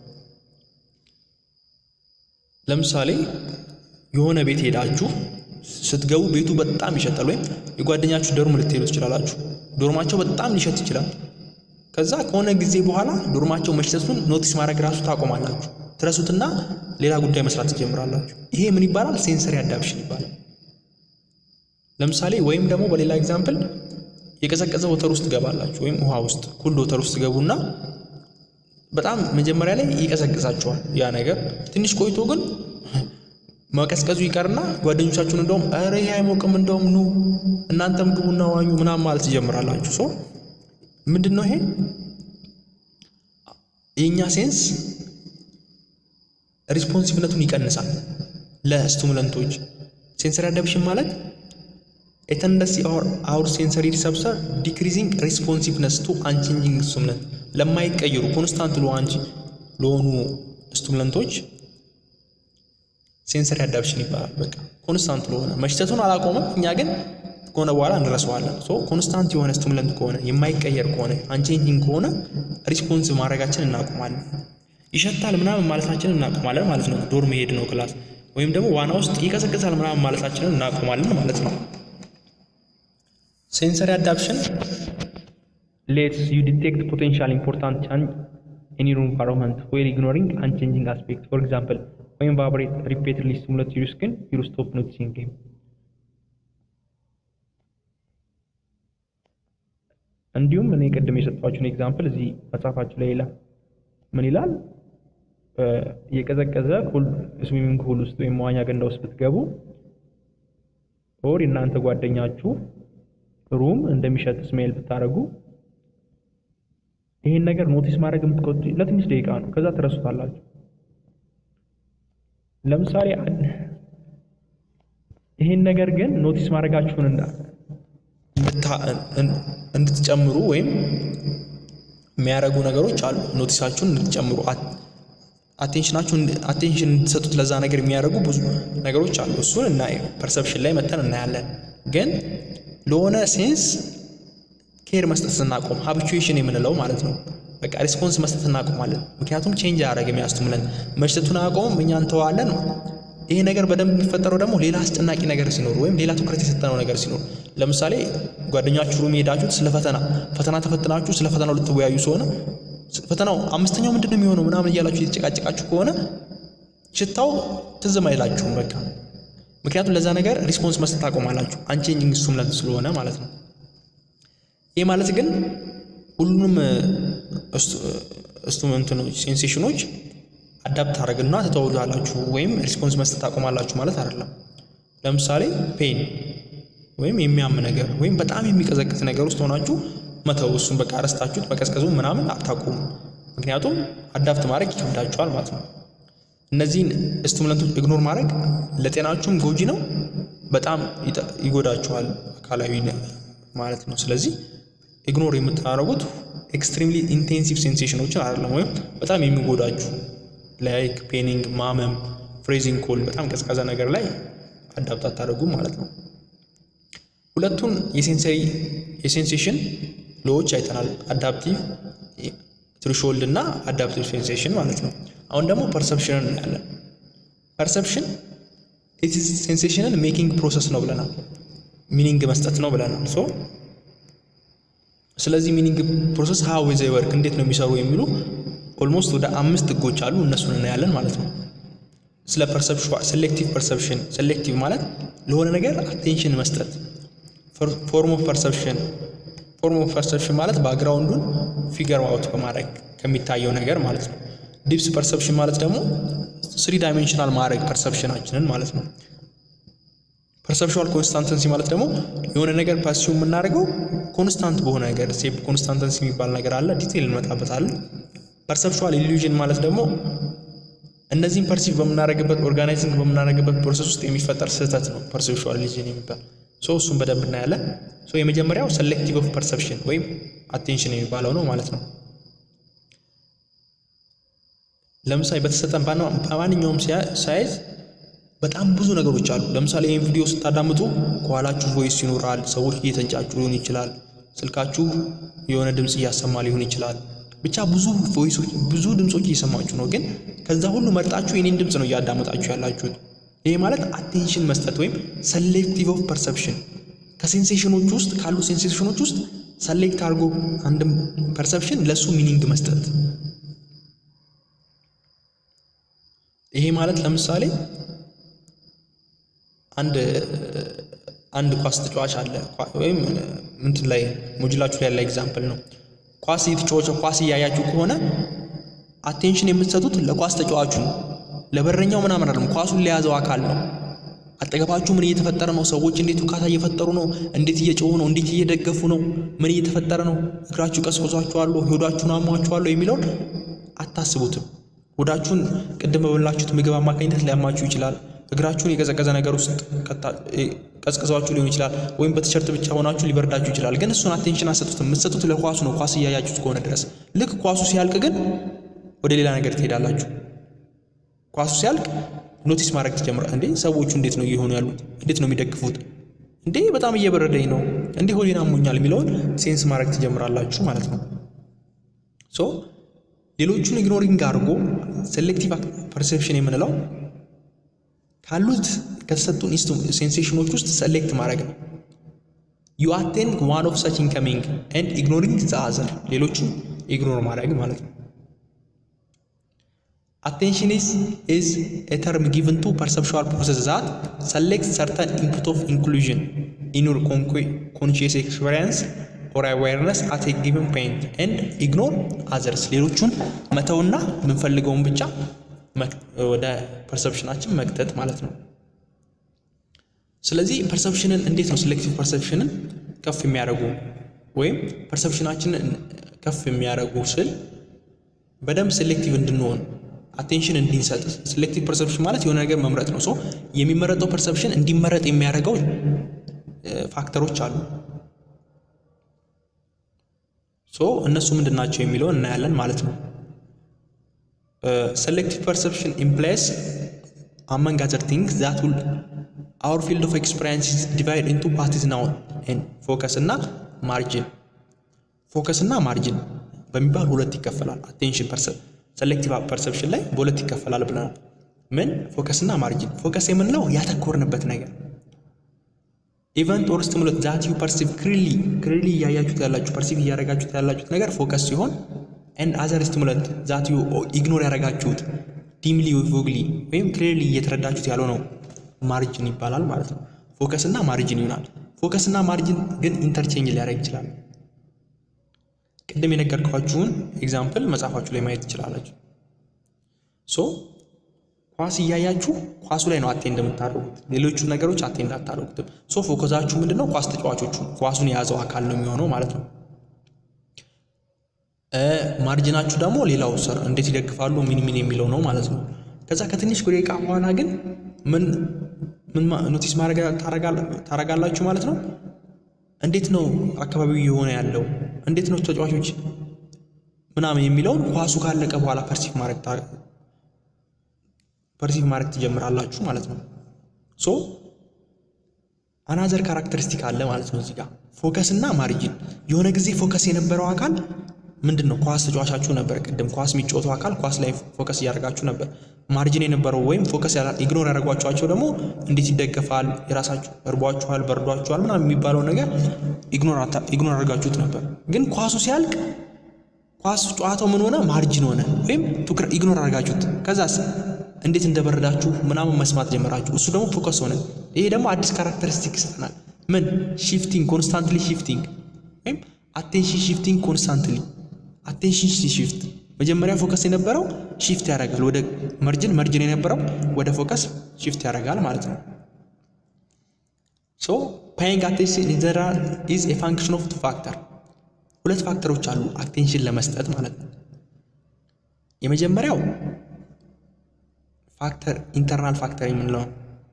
ለምሳሌ የሆነ ቤት ሄዳችሁ ስትገቡ ቤቱ በጣም ይሸጣል፣ ወይም የጓደኛችሁ ዶርም ልትሄዱ ትችላላችሁ። ዶርማቸው በጣም ሊሸት ይችላል። ከዛ ከሆነ ጊዜ በኋላ ዶርማቸው መሽተቱን ኖቲስ ማድረግ ራሱ ታቆማላችሁ። ትረሱትና ሌላ ጉዳይ መስራት ትጀምራላችሁ። ይሄ ምን ይባላል? ሴንሰሪ አዳፕሽን ይባላል። ለምሳሌ ወይም ደግሞ በሌላ ኤግዛምፕል የቀዘቀዘ ወተር ውስጥ ትገባላችሁ ወይም ውሃ ውስጥ ኩል ወተር ውስጥ ገቡና በጣም መጀመሪያ ላይ ይቀዘቅዛችኋል ያ ነገር። ትንሽ ቆይቶ ግን መቀዝቀዙ ይቀርና ጓደኞቻችሁን እንደውም ኧረ ይሄ አይሞቅም እንደውም ኑ እናንተም ግቡና ዋኙ ምናምን ማለት ትጀምራላችሁ። ሶ ምንድን ነው ይሄ የእኛ ሴንስ ሪስፖንሲቭነቱን ይቀንሳል ለስቲሙለንቶች። ሴንሰሪ አዳፕሽን ማለት ኤተንደሲ አውር ሴንሰሪ ሪሰፕተር ዲክሪዚንግ ሪስፖንሲቭነስ ቱ አንቼንጂንግ ስቲሙለንት ለማይቀየሩ ኮንስታንት ለሆኑ ስቲሙለንቶች ሴንሰሪ አዳፕሽን ይባላል። በቃ ኮንስታንት ለሆነ መሽተቱን አላቆመም፣ እኛ ግን ከሆነ በኋላ እንረሳዋለን። ሶ ኮንስታንት የሆነ ስቲሙለንት ከሆነ የማይቀየር ከሆነ አንቼንጂንግ ከሆነ ሪስፖንስ ማድረጋችን እናቆማለን። ይሸታል ምናምን ማለታችንን እናቆማለን ማለት ነው። ዶር መሄድ ነው ክላስ ወይም ደግሞ ዋና ውስጥ ይቀዘቅዛል ምናምን ማለታችንን እናቆማለን ማለት ነው። ሴንሰሪ አዳፕሽን ሌትስ ዩ ዲቴክት ፖቴንሻል ኢምፖርታንት ቻንጅ ኢን ዩር ኢንቫይሮንመንት ዌል ኢግኖሪንግ አንቼንጂንግ አስፔክት ፎር ኤግዛምፕል ወይም ቫይብሬት ሪፔትድሊ ስቲሙሌት ዩር ስኪን ዩር ስቶፕ ኖቲሲንግ ሂም። እንዲሁም እኔ ቅድም የሰጧችሁን ኤግዛምፕል እዚህ መጽሐፋችሁ ላይ ይላል። ምን ይላል? የቀዘቀዘ ስዊሚንግ ፑል ውስጥ ወይም መዋኛ ገንዳ ውስጥ ብትገቡ ኦር የእናንተ ጓደኛችሁ ሩም እንደሚሸት ስሜል ብታደርጉ ይሄን ነገር ኖቲስ ማድረግ የምትቆጡ ለትንሽ ደቂቃ ነው። ከዛ ትረሱታላችሁ። ለምሳሌ ይሄን ነገር ግን ኖቲስ ማድረጋችሁን እንድትጨምሩ ወይም የሚያደርጉ ነገሮች አሉ። ኖቲሳችሁን እንድትጨምሩ አቴንሽናችሁን አቴንሽን እንድትሰጡት ለዛ ነገር የሚያደርጉ ብዙ ነገሮች አሉ። እሱን እና ፐርሰፕሽን ላይ መተን እናያለን። ግን ለሆነ ሴንስ ኬር መስጠት ስናቆም ሀብቹዌሽን የምንለው ማለት ነው። በቃ ሪስፖንስ መስጠት እናቆማለን። ምክንያቱም ቼንጅ አያደረግ የሚያስቱምለን መሽተቱን አያቆምም፣ እኛ እንተዋለን። ይሄ ነገር በደንብ የሚፈጠረው ደግሞ ሌላ አስጨናቂ ነገር ሲኖር ወይም ሌላ ትኩረት የሰጠነው ነገር ሲኖር፣ ለምሳሌ ጓደኛችሁ ሩም ሄዳችሁት ስለ ፈተና ፈተና ተፈትናችሁ ስለ ፈተናው ልትወያዩ ሲሆነ ፈተናው አምስተኛው ምንድን ነው የሚሆነው ምናምን እያላችሁ የተጨቃጨቃችሁ ከሆነ ሽታው ትዝም አይላችሁም በቃ ምክንያቱም ለዛ ነገር ሪስፖንስ መስጠት ታቆማላችሁ። አንቼንጂንግ ስቲሙለንት ስለሆነ ማለት ነው። ይህ ማለት ግን ሁሉንም እንትኖች ሴንሴሽኖች አዳፕት ታደረግና ትተውላላችሁ ወይም ሪስፖንስ መስጠት ታቆማላችሁ ማለት አይደለም። ለምሳሌ ፔን ወይም የሚያም ነገር ወይም በጣም የሚቀዘቅዝ ነገር ውስጥ ሆናችሁ መተው እሱን በቃ ረስታችሁት መቀዝቀዙ ምናምን አታቆሙ። ምክንያቱም አዳፕት ማድረግ ይከብዳችኋል ማለት ነው። እነዚህን ስቲሙለንቶች ኢግኖር ማድረግ ለጤናችሁም ጎጂ ነው፣ በጣም ይጎዳችኋል አካላዊ ማለት ነው። ስለዚህ ኢግኖር የምታደርጉት ኤክስትሪምሊ ኢንቴንሲቭ ሴንሴሽኖችን አይደለም፣ ወይም በጣም የሚጎዳችሁ ላይክ ፔኒንግ፣ ማመም፣ ፍሬዚንግ ኮል በጣም ቀዝቃዛ ነገር ላይ አዳፕት አታደርጉም ማለት ነው። ሁለቱን የሴንሰሪ የሴንሴሽን ሎዎች አይተናል። አዳፕቲቭ ትሪሾልድ እና አዳፕቲቭ ሴንሴሽን ማለት ነው። አሁን ደግሞ ፐርሰፕሽንን እናያለን። ፐርሰፕሽን ሴንሴሽንን ሜኪንግ ፕሮሰስ ነው ብለናል። ሚኒንግ መስጠት ነው ብለናል። ሶ ስለዚህ ሚኒንግ ፕሮሰስ ሀው ዘ ወርክ እንዴት ነው የሚሰሩ የሚሉ ኦልሞስት ወደ አምስት ህጎች አሉ። እነሱን እናያለን ማለት ነው። ስለ ፐርሰፕሽን ሴሌክቲቭ ፐርሰፕሽን ሴሌክቲቭ ማለት ለሆነ ነገር አቴንሽን መስጠት። ፎርም ኦፍ ፐርሰፕሽን ፎርም ኦፍ ፐርሰፕሽን ማለት ባክግራውንዱን ፊገር አውት በማድረግ ከሚታየው ነገር ማለት ነው። ዲፕስ ፐርሰፕሽን ማለት ደግሞ ስሪ ዳይሜንሽናል ማድረግ ፐርሰፕሽናችንን ማለት ነው። ፐርሰፕሽዋል ኮንስታንተንሲ ማለት ደግሞ የሆነ ነገር ፐርሲው የምናደርገው ኮንስታንት በሆነ ነገር ሴፕ ኮንስታንተንሲ የሚባል ነገር አለ። ዲቴይል እንመጣበታለን። ፐርሰፕሽዋል ኢሉዥን ማለት ደግሞ እነዚህን ፐርሲቭ በምናደርግበት ኦርጋናይዚንግ በምናደርግበት ፕሮሰስ ውስጥ የሚፈጠር ስህተት ነው ፐርሰፕሽዋል ኢሉዥን የሚባል ሶ እሱን በደንብ እናያለን። ሶ የመጀመሪያው ሴሌክቲቭ ኦፍ ፐርሰፕሽን ወይም አቴንሽን የሚባለው ነው ማለት ነው። ለምሳሌ በተሰጠን በማንኛውም ሳይዝ በጣም ብዙ ነገሮች አሉ። ለምሳሌ ይህን ቪዲዮ ስታዳምጡ ከኋላችሁ ቮይስ ይኖራል። ሰዎች እየተንጫጩ ሊሆን ይችላል። ስልካችሁ የሆነ ድምፅ እያሰማ ሊሆን ይችላል። ብቻ ብዙ ቮይሶች፣ ብዙ ድምፆች እየሰማችሁ ነው። ግን ከዛ ሁሉ መርጣችሁ የኔን ድምፅ ነው እያዳመጣችሁ ያላችሁት። ይሄ ማለት አቴንሽን መስጠት ወይም ሰሌክቲቭ ኦፍ ፐርሰፕሽን ከሴንሴሽኖች ውስጥ ካሉ ሴንሴሽኖች ውስጥ ሰሌክት አድርጎ አንድም ፐርሰፕሽን ለእሱ ሚኒንግ መስጠት። ይሄ ማለት ለምሳሌ አንድ አንድ ኳስ ተጫዋች አለ ወይም ምንትን ላይ ሞጁላችሁ ላይ ያለ ኤግዛምፕል ነው። ኳስ እየተጫወተ ኳስ እያያችሁ ከሆነ አቴንሽን የምትሰጡት ለኳስ ተጫዋቹ ነው፣ ለበረኛው ምናምን አይደለም። ኳሱን ለያዘው አካል ነው። አጠገባችሁ ምን እየተፈጠረ ነው? ሰዎች እንዴት ውካታ እየፈጠሩ ነው? እንዴት እየጮሁ ነው? እንዴት እየደገፉ ነው? ምን እየተፈጠረ ነው? እግራችሁ ቀስቅሷችኋል? ሆዳችሁን አሟችኋል? የሚለውን አታስቡትም። ሆዳችሁን ቅድም በበላችሁት ምግብ አማካኝነት ሊያማችሁ ይችላል። እግራችሁን የቀዘቀዘ ነገር ውስጥ ቀዝቅዟችሁ ሊሆን ይችላል። ወይም በቲሸርት ብቻ ሆናችሁ ሊበርዳችሁ ይችላል። ግን እሱን አቴንሽን አሰጡትም። የምትሰጡት ለኳሱ ነው፣ ኳስ እያያችሁት ከሆነ ድረስ። ልክ ኳሱ ሲያልቅ ግን ወደ ሌላ ነገር ትሄዳላችሁ። ኳሱ ሲያልቅ ኖቲስ ማድረግ ትጀምራል። እንዴ ሰዎቹ እንዴት ነው እየሆኑ ያሉት? እንዴት ነው የሚደግፉት? እንዴ በጣም እየበረደኝ ነው፣ እንዴ ሆዴን አሞኛል የሚለውን ሴንስ ማድረግ ትጀምራላችሁ ማለት ነው። ሶ ሌሎቹን ኢግኖሪንግ አድርጎ ሴሌክቲቭ ፐርሴፕሽን የምንለው ካሉት ከተሰጡን ሴንሴሽኖች ውስጥ ሰሌክት ማድረግ ነው። ዩ አቴንድ ዋን ኦፍ ሰች ኢንከሚንግ ኤንድ ኢግኖሪንግ ዘ አዘር ሌሎቹን ኢግኖር ማድረግ ማለት ነው። አቴንሽን ኢዝ ኢዝ ኤ ተርም ጊቭን ቱ ፐርሰፕሽዋል ፕሮሰስ ዛት ሰሌክት ሰርተን ኢንፑት ኦፍ ኢንክሉዥን ኢን ዩር ኮንሺየስ ኤክስፔሪንስ ኦር አዌርነስ አት ኤ ጊቨን ፖይንት ኤንድ ኢግኖር አዘርስ ሌሎቹን መተውና የምንፈልገውን ብቻ ወደ ፐርሰፕሽናችን መክተት ማለት ነው። ስለዚህ ፐርሰፕሽንን እንዴት ነው ሴሌክቲቭ ፐርሰፕሽንን ከፍ የሚያደርጉ ወይም ፐርሰፕሽናችንን ከፍ የሚያደርጉ ስል በደንብ ሴሌክቲቭ እንድንሆን አቴንሽን እንዲንሰጥ ሴሌክቲቭ ፐርሰፕሽን ማለት የሆነ ነገር መምረጥ ነው። ሶ የሚመረጠው ፐርሰፕሽን እንዲመረጥ የሚያደርገው ፋክተሮች አሉ። ሶ እነሱ ምንድን ናቸው የሚለውን እናያለን ማለት ነው። ሴሌክቲቭ ፐርሰፕሽን ኢምፕላይስ አመንግ አዘር ቲንግስ ዛት ውል አወር ፊልድ ኦፍ ኤክስፔሪንስ ዲቫይድ ኢንቱ ፓርቲስ ናው ፎከስ እና ማርጂን ፎከስ እና ማርጂን በሚባል ሁለት ይከፈላል። አቴንሽን ሴሌክቲቭ ፐርሰፕሽን ላይ በሁለት ይከፈላል ብለናል። ምን ፎከስ እና ማርጂን። ፎከስ የምንለው ያተኮርንበት ነገር ኢቨንት ኦር ስቲሙለት ዛት ዩ ፐርሲቭ ክሪሊ ክሪሊ እያያችሁት ያላችሁ ፐርሲቭ እያደረጋችሁት ያላችሁት ነገር ፎከስ ሲሆን ኤንድ አዘር ስቲሙለት ዛት ዩ ኢግኖር ያደረጋችሁት ዲምሊ ቮግሊ ወይም ክሊርሊ እየተረዳችሁት ያለው ነው ማርጅን ይባላል ማለት ነው። ፎከስ እና ማርጅን ይሆናል። ፎከስ እና ማርጅን ግን ኢንተርቼንጅ ሊያደርግ ይችላል። ቅድም የነገርኳችሁን ኤግዛምፕል መጽሐፋችሁ ላይ ማየት ትችላላችሁ። ሶ ኳስ እያያችሁ ኳሱ ላይ ነው አቴንድ የምታደርጉት፣ ሌሎቹ ነገሮች አቴንድ አታደርጉትም። ሶ ፎከሳችሁ ምንድን ነው? ኳስ ተጫዋቾቹ ኳሱን የያዘው አካል ነው የሚሆነው ማለት ነው። ማርጅናችሁ ደግሞ ሌላው ስር እንዴት ይደግፋሉ ምን ምን የሚለው ነው ማለት ነው። ከዛ ከትንሽ ደቂቃ በኋላ ግን ምን ምን ኖቲስ ማድረግ ታረጋላችሁ ማለት ነው። እንዴት ነው አካባቢው እየሆነ ያለው እንዴት ነው ተጫዋቾች ምናምን የሚለውን ኳሱ ካለቀ በኋላ ፐርሲቭ ማድረግ ፐርሲቭ ማድረግ ትጀምራላችሁ ማለት ነው። ሶ አናዘር ካራክተሪስቲክ አለ ማለት ነው እዚህ ጋር ፎከስ እና ማርጂን። የሆነ ጊዜ ፎከስ የነበረው አካል ምንድን ነው? ኳስ ተጫዋቻችሁ ነበር። ቅድም ኳስ የሚጫወተው አካል ኳስ ላይ ፎከስ እያደረጋችሁ ነበር። ማርጂን የነበረው ወይም ፎከስ ኢግኖር ያደረጓቸዋቸው ደግሞ እንዴት ይደገፋል፣ የራሳችሁ እርቧችኋል፣ በርዷችኋል ምናምን የሚባለው ነገር ኢግኖር አድርጋችሁት ነበር። ግን ኳሱ ሲያልቅ ኳስ ጨዋታው ምን ሆነ? ማርጂን ሆነ ወይም ትኩረት ኢግኖር አድርጋችሁት ከዛስ እንዴት እንደበረዳችሁ ምናምን መስማት ጀመራችሁ። እሱ ደግሞ ፎከስ ሆነ። ይሄ ደግሞ አዲስ ካራክተሪስቲክ ይሰጠናል። ምን ሺፍቲንግ፣ ኮንስታንትሊ ሺፍቲንግ ወይም አቴንሽን ሺፍቲንግ ኮንስታንትሊ አቴንሽን ሲሽፍት መጀመሪያ ፎከስ የነበረው ሺፍት ያደርጋል ወደ መርጅን፣ መርጅን የነበረው ወደ ፎከስ ሺፍት ያደርጋል ማለት ነው። ሶ ፓይንግ አቴንሽን ኢንጀነራል ኢዝ ኤ ፋንክሽን ኦፍ ቱ ፋክተር። ሁለት ፋክተሮች አሉ አቴንሽን ለመስጠት ማለት ነው። የመጀመሪያው ፋክተር ኢንተርናል ፋክተር የምንለው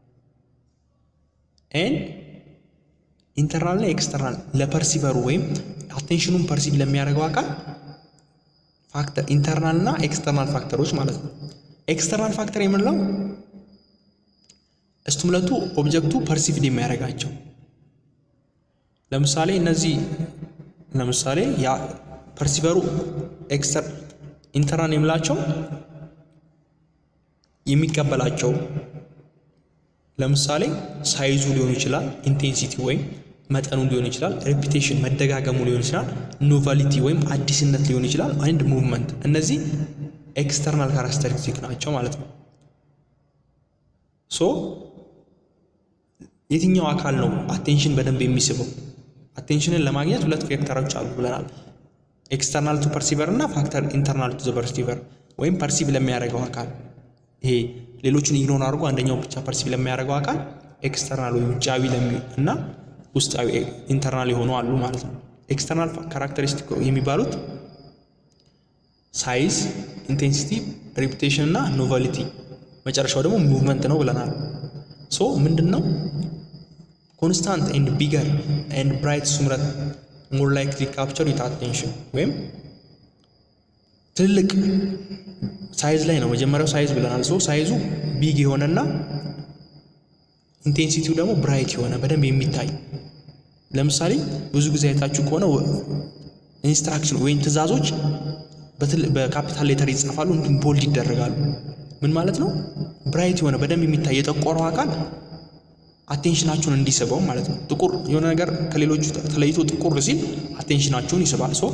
ኤን ኢንተርናል እና ኤክስተርናል ለፐርሲቨሩ ወይም አቴንሽኑን ፐርሲቭ ለሚያደርገው አካል ፋክተር ኢንተርናል እና ኤክስተርናል ፋክተሮች ማለት ነው። ኤክስተርናል ፋክተር የምንለው ስቲሙለቱ ኦብጀክቱ ፐርሲቭድ የሚያደርጋቸው ለምሳሌ እነዚህ ለምሳሌ ያ ፐርሲቨሩ ኤክስተር ኢንተርናል የምላቸው የሚቀበላቸው ለምሳሌ ሳይዙ ሊሆን ይችላል፣ ኢንቴንሲቲ ወይም መጠኑ ሊሆን ይችላል፣ ሬፒቴሽን መደጋገሙ ሊሆን ይችላል፣ ኖቫሊቲ ወይም አዲስነት ሊሆን ይችላል፣ አንድ ሙቭመንት። እነዚህ ኤክስተርናል ካራክተሪስቲክ ናቸው ማለት ነው። ሶ የትኛው አካል ነው አቴንሽን በደንብ የሚስበው? አቴንሽንን ለማግኘት ሁለት ቬክተሮች አሉ ብለናል። ኤክስተርናል ቱ ፐርሲቨር እና ፋክተር ኢንተርናል ቱ ፐርሲቨር ወይም ፐርሲቭ ለሚያደርገው አካል ይሄ ሌሎችን ኢግኖር አድርጎ አንደኛው ብቻ ፐርሲቭ ለሚያደርገው አካል ኤክስተርናል ወይም ውጫዊ እና ውስጣዊ ኢንተርናል የሆኑ አሉ ማለት ነው። ኤክስተርናል ካራክተሪስቲክ የሚባሉት ሳይዝ፣ ኢንቴንሲቲ፣ ሪፑቴሽን እና ኖቨሊቲ መጨረሻው ደግሞ ሙቭመንት ነው ብለናል። ሶ ምንድን ነው ኮንስታንት ኤንድ ቢገር ኤንድ ብራይት ሱምረት ሞር ላይክሊ ካፕቸር ዊት አቴንሽን ወይም ትልቅ ሳይዝ ላይ ነው መጀመሪያው ሳይዝ ብለናል። ሶ ሳይዙ ቢግ የሆነና ኢንቴንሲቲው ደግሞ ብራይት የሆነ በደንብ የሚታይ ለምሳሌ ብዙ ጊዜ አይታችሁ ከሆነ ኢንስትራክሽን ወይም ትዕዛዞች በካፒታል ሌተር ይጻፋሉ፣ እንዲሁም ቦልድ ይደረጋሉ። ምን ማለት ነው? ብራይት የሆነ በደንብ የሚታይ የጠቆረው አካል አቴንሽናችሁን እንዲስበው ማለት ነው። ጥቁር የሆነ ነገር ከሌሎቹ ተለይቶ ጥቁር ሲል አቴንሽናችሁን ይስባል። ሶ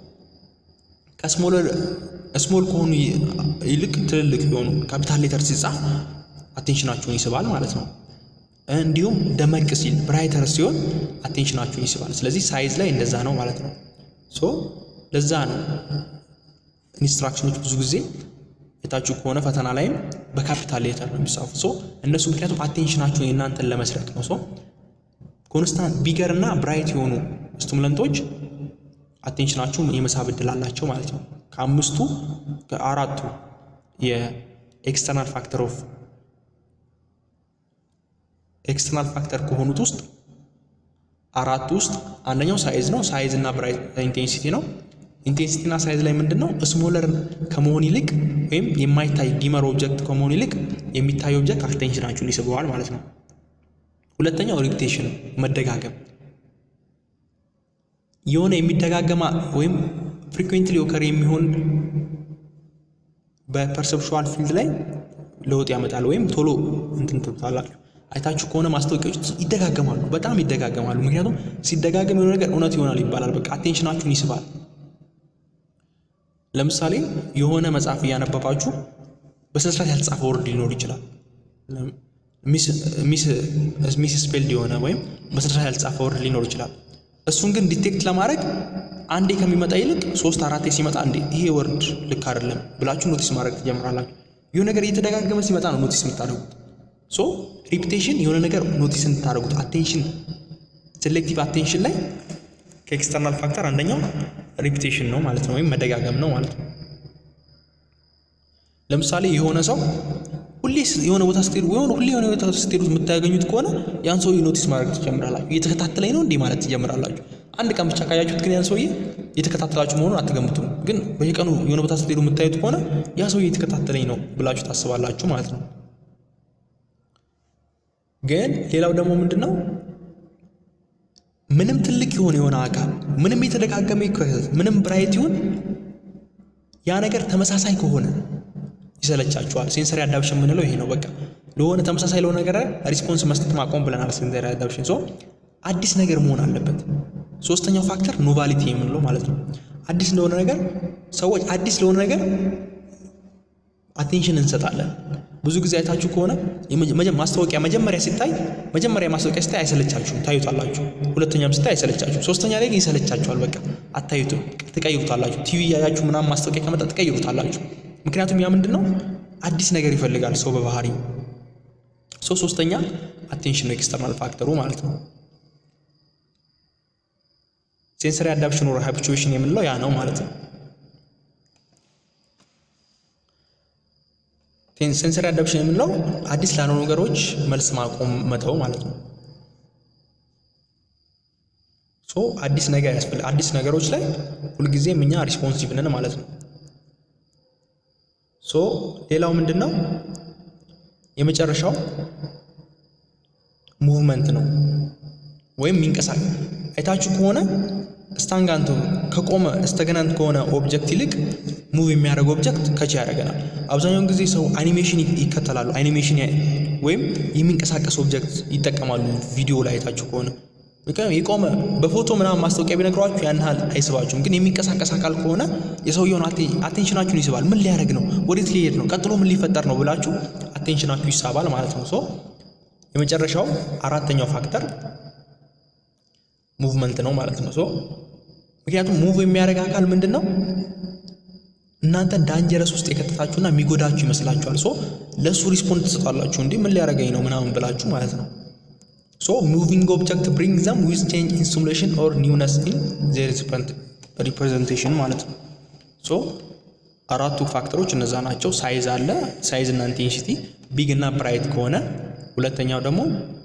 ከስሞል ከሆኑ ይልቅ ትልልቅ የሆኑ ካፒታል ሌተር ሲጻፍ አቴንሽናችሁን ይስባል ማለት ነው። እንዲሁም ደመቅ ሲል ብራይተር ሲሆን አቴንሽናችሁን ይስባል። ስለዚህ ሳይዝ ላይ እንደዛ ነው ማለት ነው። ሶ ለዛ ነው ኢንስትራክሽኖች ብዙ ጊዜ የታችሁ ከሆነ ፈተና ላይም በካፒታል ሌተር ነው የሚጻፉ። ሶ እነሱ ምክንያቱም አቴንሽናችሁን የእናንተን ለመስረቅ ነው። ሶ ኮንስታንት ቢገር እና ብራይት የሆኑ ስቱሙለንቶች አቴንሽናችሁን የመሳብ እድል አላቸው ማለት ነው። ከአምስቱ ከአራቱ የኤክስተርናል ፋክተር ኦፍ ኤክስተርናል ፋክተር ከሆኑት ውስጥ አራቱ ውስጥ አንደኛው ሳይዝ ነው። ሳይዝ እና ብራይት ኢንቴንሲቲ ነው። ኢንቴንሲቲ እና ሳይዝ ላይ ምንድን ነው ስሞለር ከመሆን ይልቅ ወይም የማይታይ ዲመር ኦብጀክት ከመሆን ይልቅ የሚታይ ኦብጀክት አቴንሽናችሁን ይስበዋል ማለት ነው። ሁለተኛው ሪፒቴሽን መደጋገም የሆነ የሚደጋገማ ወይም ፍሪኩዌንትሊ ኦከር የሚሆን በፐርሰፕሽዋል ፊልድ ላይ ለውጥ ያመጣል ወይም ቶሎ እንትን ትሉታላችሁ። አይታችሁ ከሆነ ማስታወቂያዎች ይደጋገማሉ፣ በጣም ይደጋገማሉ። ምክንያቱም ሲደጋገም የሆነ ነገር እውነት ይሆናል ይባላል። በቃ አቴንሽናችሁን ይስባል። ለምሳሌ የሆነ መጽሐፍ እያነበባችሁ በስነስርዓት ያልተጻፈ ወርድ ሊኖር ይችላል። ሚስ ስፔልድ የሆነ ወይም በስነስርዓት ያልተጻፈ ወርድ ሊኖር ይችላል። እሱን ግን ዲቴክት ለማድረግ አንዴ ከሚመጣ ይልቅ ሶስት አራቴ ሲመጣ እንዴ ይሄ ወርድ ልክ አይደለም ብላችሁ ኖቲስ ማድረግ ትጀምራላችሁ። የሆነ ነገር እየተደጋገመ ሲመጣ ነው ኖቲስ የምታደርጉት። ሶ ሪፒቴሽን የሆነ ነገር ኖቲስ እንድታደርጉት አቴንሽን ሴሌክቲቭ አቴንሽን ላይ ከኤክስተርናል ፋክተር አንደኛው ሪፒቴሽን ነው ማለት ነው፣ ወይም መደጋገም ነው ማለት ነው። ለምሳሌ የሆነ ሰው ሁሌ የሆነ ቦታ ስትሄዱ ወይ ሁሌ የሆነ ቦታ ስትሄዱ የምታገኙት ከሆነ ያን ሰውዬ ኖቲስ ማድረግ ትጀምራላችሁ። እየተከታተለኝ ነው እንዲህ ማለት ትጀምራላችሁ። አንድ ቀን ብቻ ካያችሁት ግን ያን ሰውዬ እየተከታተላችሁ መሆኑን አትገምቱም። ግን በየቀኑ የሆነ ቦታ ስትሄዱ የምታዩት ከሆነ ያ ሰውዬ እየተከታተለኝ ነው ብላችሁ ታስባላችሁ ማለት ነው። ግን ሌላው ደግሞ ምንድን ነው ምንም ትልቅ የሆነ የሆነ አካል ምንም የተደጋገመ ምንም ብራይት ይሁን ያ ነገር ተመሳሳይ ከሆነ ይሰለቻችኋል። ሴንሰሪ አዳፕሽን የምንለው ይሄ ነው። በቃ ለሆነ ተመሳሳይ ለሆነ ነገር ሪስፖንስ መስጠት ማቆም ብለናል። ሴንሰሪ አዳፕሽን ሶ አዲስ ነገር መሆን አለበት። ሶስተኛው ፋክተር ኖቫሊቲ የምንለው ማለት ነው። አዲስ ለሆነ ነገር ሰዎች አዲስ ለሆነ ነገር አቴንሽን እንሰጣለን። ብዙ ጊዜ አይታችሁ ከሆነ ማስታወቂያ መጀመሪያ ሲታይ መጀመሪያ ማስታወቂያ ሲታይ አይሰለቻችሁም፣ ታዩታላችሁ። ሁለተኛም ሲታይ አይሰለቻችሁም። ሶስተኛ ላይ ግን ይሰለቻችኋል። በቃ አታዩትም፣ ትቀይሩታላችሁ። ቲቪ እያያችሁ ምናምን ማስታወቂያ ከመጣ ትቀይሩታላችሁ። ምክንያቱም ያ ምንድን ነው አዲስ ነገር ይፈልጋል ሰው በባህሪ ሶ ሶስተኛ አቴንሽን ነው ኤክስተርናል ፋክተሩ ማለት ነው። ሴንሰሪ አዳፕሽን ወር ሃቢቹዌሽን የምንለው ያ ነው ማለት ነው። ሴንሰሪ አዳፕሽን የምንለው አዲስ ላልሆኑ ነገሮች መልስ ማቆም መተው ማለት ነው። ሶ አዲስ ነገር ያስፈልግ አዲስ ነገሮች ላይ ሁልጊዜም እኛ ሪስፖንሲቭ ነን ማለት ነው። ሶ ሌላው ምንድን ነው የመጨረሻው ሙቭመንት ነው ወይም የሚንቀሳቀስ አይታችሁ ከሆነ ስታንጋንት ከቆመ ስተገናንት ከሆነ ኦብጀክት ይልቅ ሙቭ የሚያደርግ ኦብጀክት ከች ያደርገናል። አብዛኛውን ጊዜ ሰው አኒሜሽን ይከተላሉ። አኒሜሽን ወይም የሚንቀሳቀስ ኦብጀክት ይጠቀማሉ። ቪዲዮ ላይ አይታችሁ ከሆነ የቆመ በፎቶ ምናምን ማስታወቂያ ቢነግሯችሁ ያን ያህል አይስባችሁም። ግን የሚንቀሳቀስ አካል ከሆነ የሰውየውን አቴንሽናችሁን ይስባል። ምን ሊያደርግ ነው? ወዴት ሊሄድ ነው? ቀጥሎ ምን ሊፈጠር ነው ብላችሁ አቴንሽናችሁ ይሳባል ማለት ነው። ሶ የመጨረሻው አራተኛው ፋክተር ሙቭመንት ነው ማለት ነው። ሶ ምክንያቱም ሙቭ የሚያደርግ አካል ምንድን ነው እናንተ ዳንጀረስ ውስጥ የከተታችሁና የሚጎዳችሁ ይመስላችኋል። ሶ ለእሱ ሪስፖንድ ትሰጣላችሁ። እንዲህ ምን ሊያደርገኝ ነው ምናምን ብላችሁ ማለት ነው። ሶ ሙቪንግ ኦብጀክት ብሪንግ ዘም ዊዝ ቼንጅ ኢን ሲሙሌሽን ኦር ኒውነስ ኢን ዜር ሪፕሬዘንቴሽን ማለት ነው። ሶ አራቱ ፋክተሮች እነዛ ናቸው። ሳይዝ አለ፣ ሳይዝ እና ኢንቴንሲቲ ቢግ እና ብራይት ከሆነ ሁለተኛው ደግሞ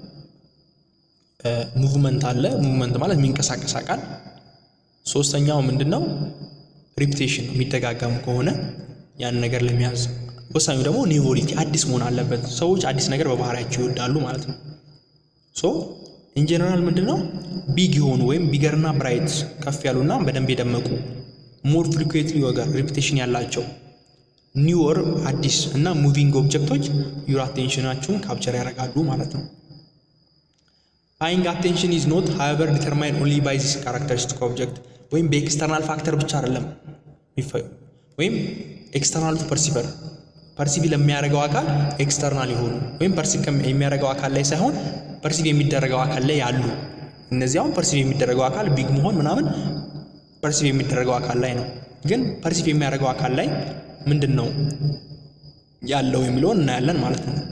ሙቭመንት አለ። ሙቭመንት ማለት የሚንቀሳቀስ አካል። ሶስተኛው ምንድን ነው? ሪፒቴሽን የሚደጋገም ከሆነ ያን ነገር ለመያዝ ወሳኙ ደግሞ ኒቮሊቲ አዲስ መሆን አለበት። ሰዎች አዲስ ነገር በባህሪያቸው ይወዳሉ ማለት ነው። ሶ ኢንጀነራል ምንድን ነው ቢግ የሆኑ ወይም ቢገርና ብራይት ከፍ ያሉና በደንብ የደመቁ ሞር ፍሪኩዌንትሊ ወገር ሪፒቴሽን ያላቸው ኒውር አዲስ እና ሙቪንግ ኦብጀክቶች ዩር አቴንሽናችሁን ካፕቸር ያደርጋሉ ማለት ነው። ፓይንግ አቴንሽን ኢዝ ኖት ሃቨር ዲተርማይን ኦንሊ ባይ ዚስ ካራክተሪስቲክ ኦብጀክት ወይም በኤክስተርናል ፋክተር ብቻ አይደለም ወይም ኤክስተርናል ቱ ፐርሲቨር ፐርሲቭ ለሚያደርገው አካል ኤክስተርናል የሆኑ ወይም ፐርሲቭ የሚያደርገው አካል ላይ ሳይሆን ፐርሲቭ የሚደረገው አካል ላይ ያሉ እነዚህ አሁን ፐርሲቭ የሚደረገው አካል ቢግ መሆን ምናምን ፐርሲቭ የሚደረገው አካል ላይ ነው። ግን ፐርሲቭ የሚያደርገው አካል ላይ ምንድን ነው ያለው የሚለውን እናያለን ማለት ነው።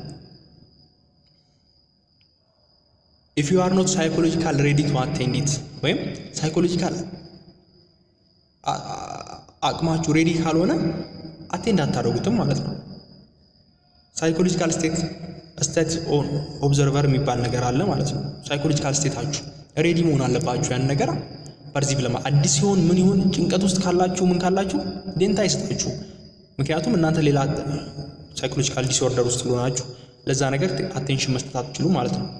ኢፍ ዩ አር ኖት ሳይኮሎጂካል ሬዲ ቱ አቴንድ ኢት ወይም ሳይኮሎጂካል አቅማችሁ ሬዲ ካልሆነ አቴንድ አታደርጉትም ማለት ነው። ሳይኮሎጂካል ስቴት ስቴት ኦን ኦብዘርቨር የሚባል ነገር አለ ማለት ነው። ሳይኮሎጂካል ስቴታችሁ ሬዲ መሆን አለባችሁ ያን ነገር ፐርሲቭ ለማ አዲስ ሲሆን ምን ይሁን ጭንቀት ውስጥ ካላችሁ ምን ካላችሁ ዴንታ አይሰጣችሁ። ምክንያቱም እናንተ ሌላ ሳይኮሎጂካል ዲስኦርደር ውስጥ ስለሆናችሁ ለዛ ነገር አቴንሽን መስጠት አትችሉ ማለት ነው።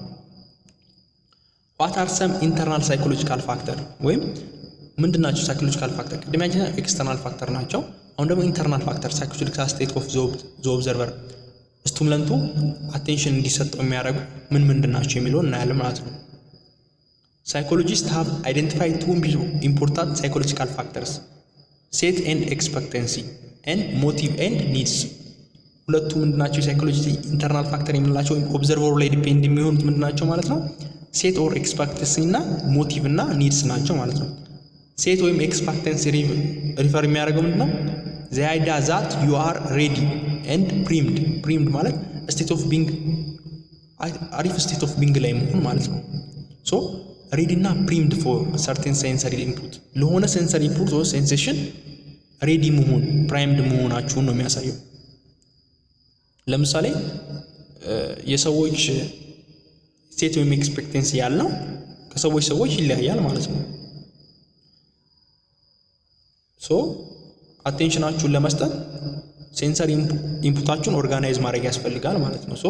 ዋት አር ሰም ኢንተርናል ሳይኮሎጂካል ፋክተር ወይም ምንድን ናቸው ሳይኮሎጂካል ፋክተር? ቅድሚያችን ኤክስተርናል ፋክተር ናቸው። አሁን ደግሞ ኢንተርናል ፋክተር ሳይኮሎጂካል ስቴት ኦፍ ዘ ኦብዘርቨር ስቱምለንቱ አቴንሽን እንዲሰጠው የሚያደርጉ ምን ምንድን ናቸው የሚለውን እናያለን ማለት ነው። ሳይኮሎጂስት ሃቭ አይደንቲፋይ ቱ ኢምፖርታንት ሳይኮሎጂካል ፋክተርስ ሴት ኤንድ ኤክስፐክተንሲ ኤንድ ሞቲቭ ኤንድ ኒድስ። ሁለቱ ምንድናቸው? የሳይኮሎጂ ኢንተርናል ፋክተር የምንላቸው ወይም ኦብዘርቨሩ ላይ ዲፔንድ የሚሆኑት ምንድናቸው ማለት ነው? ሴት ኦር ኤክስፐክተንሲ እና ሞቲቭ እና ኒድስ ናቸው ማለት ነው። ሴት ወይም ኤክስፐክተንሲ ሪፈር የሚያደርገው ምንድን ነው? ዘ አይዲያ ዛት ዩ አር ሬዲ ኤንድ ፕሪምድ። ፕሪምድ ማለት ስቴት ኦፍ ቢንግ አሪፍ ስቴት ኦፍ ቢንግ ላይ መሆን ማለት ነው። ሶ ሬዲ እና ፕሪምድ ፎር ሰርቴን ሴንሰሪ ኢንፑት ለሆነ ሴንሰሪ ኢንፑት ወይ ሴንሴሽን ሬዲ መሆን ፕራይምድ መሆናችሁን ነው የሚያሳየው። ለምሳሌ የሰዎች ስቴት ወይም ኤክስፔክቴንሲ ያለው ከሰዎች ሰዎች ይለያያል ማለት ነው። ሶ አቴንሽናችሁን ለመስጠት ሴንሰር ኢንፑታችሁን ኦርጋናይዝ ማድረግ ያስፈልጋል ማለት ነው። ሶ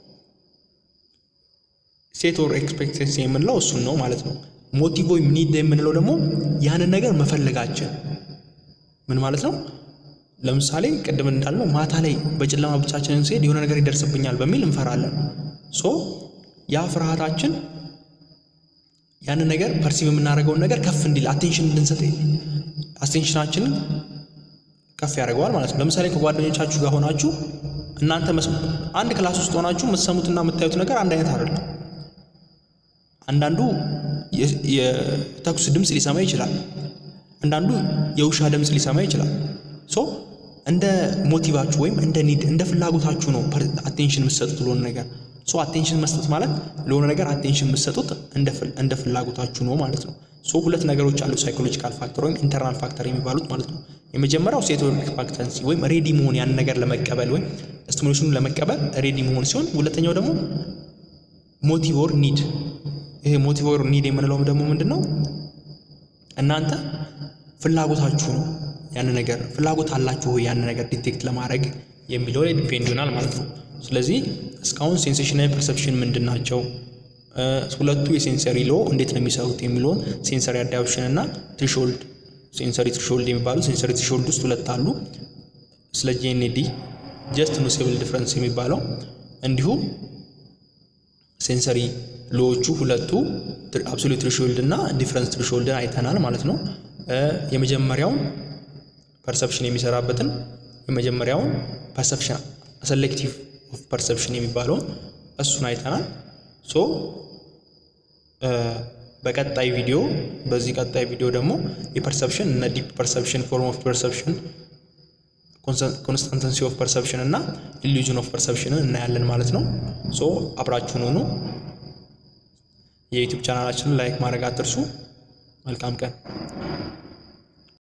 ሴት ኦር ኤክስፔክቴንሲ የምንለው እሱን ነው ማለት ነው። ሞቲቭ ወይም ኒድ የምንለው ደግሞ ያንን ነገር መፈለጋችን ምን ማለት ነው? ለምሳሌ ቅድም እንዳልነው ማታ ላይ በጨለማ ብቻችንን ስሄድ የሆነ ነገር ይደርስብኛል በሚል እንፈራለን። ሶ ያ ፍርሃታችን ያንን ነገር ፐርሲቭ የምናደርገውን ነገር ከፍ እንዲል አቴንሽን እንድንሰጥ አቴንሽናችንን ከፍ ያደርገዋል ማለት ነው። ለምሳሌ ከጓደኞቻችሁ ጋር ሆናችሁ እናንተ አንድ ክላስ ውስጥ ሆናችሁ የምትሰሙትና የምታዩት ነገር አንድ አይነት አይደለም። አንዳንዱ የተኩስ ድምፅ ሊሰማ ይችላል። አንዳንዱ የውሻ ድምፅ ሊሰማ ይችላል። ሶ እንደ ሞቲቫችሁ ወይም እንደ ኒድ እንደ ፍላጎታችሁ ነው አቴንሽን የምትሰጡት ለሆነ ነገር። ሶ አቴንሽን መስጠት ማለት ለሆነ ነገር አቴንሽን የምትሰጡት እንደ ፍላጎታችሁ ነው ማለት ነው። ሶ ሁለት ነገሮች አሉ ሳይኮሎጂካል ፋክተር ወይም ኢንተርናል ፋክተር የሚባሉት ማለት ነው። የመጀመሪያው ሴት ኤክስፔክታንሲ ወይም ሬዲ መሆን ያን ነገር ለመቀበል ወይም ስቲሙሌሽኑን ለመቀበል ሬዲ መሆን ሲሆን፣ ሁለተኛው ደግሞ ሞቲቭ ኦር ኒድ። ይሄ ሞቲቭ ኦር ኒድ የምንለውም ደግሞ ምንድን ነው? እናንተ ፍላጎታችሁ ነው ያን ነገር ፍላጎት አላችሁ ወይ ያን ነገር ዲቴክት ለማድረግ የሚለው ላይ ዲፔንድ ይሆናል ማለት ነው። ስለዚህ እስካሁን ሴንሴሽናዊ ፐርሰፕሽን ምንድን ናቸው፣ ሁለቱ የሴንሰሪ ሎ እንዴት ነው የሚሰሩት የሚለውን ሴንሰሪ አዳፕሽን እና ትሪሾልድ ሴንሰሪ ትሪሾልድ የሚባሉ ሴንሰሪ ትሪሾልድ ውስጥ ሁለት አሉ። ስለ ጂኤንዲ ጀስት ኖሴብል ዲፍረንስ የሚባለው እንዲሁም ሴንሰሪ ሎዎቹ ሁለቱ አብሶሉት ትሪሾልድ እና ዲፍረንስ ትሪሾልድን አይተናል ማለት ነው። የመጀመሪያውን ፐርሰፕሽን የሚሰራበትን የመጀመሪያውን ፐርሰፕሽን ሴሌክቲቭ ኦፍ ፐርሰፕሽን የሚባለውን እሱን አይተናል። ሶ በቀጣይ ቪዲዮ በዚህ ቀጣይ ቪዲዮ ደግሞ የፐርሰፕሽን እነ ዲፕ ፐርሰፕሽን፣ ፎርም ኦፍ ፐርሰፕሽን፣ ኮንስታንተንሲ ኦፍ ፐርሰፕሽን እና ኢሉዥን ኦፍ ፐርሰፕሽንን እናያለን ማለት ነው። ሶ አብራችሁን ሆኑ። የዩቲዩብ ቻናላችንን ላይክ ማድረግ አትርሱ። መልካም ቀን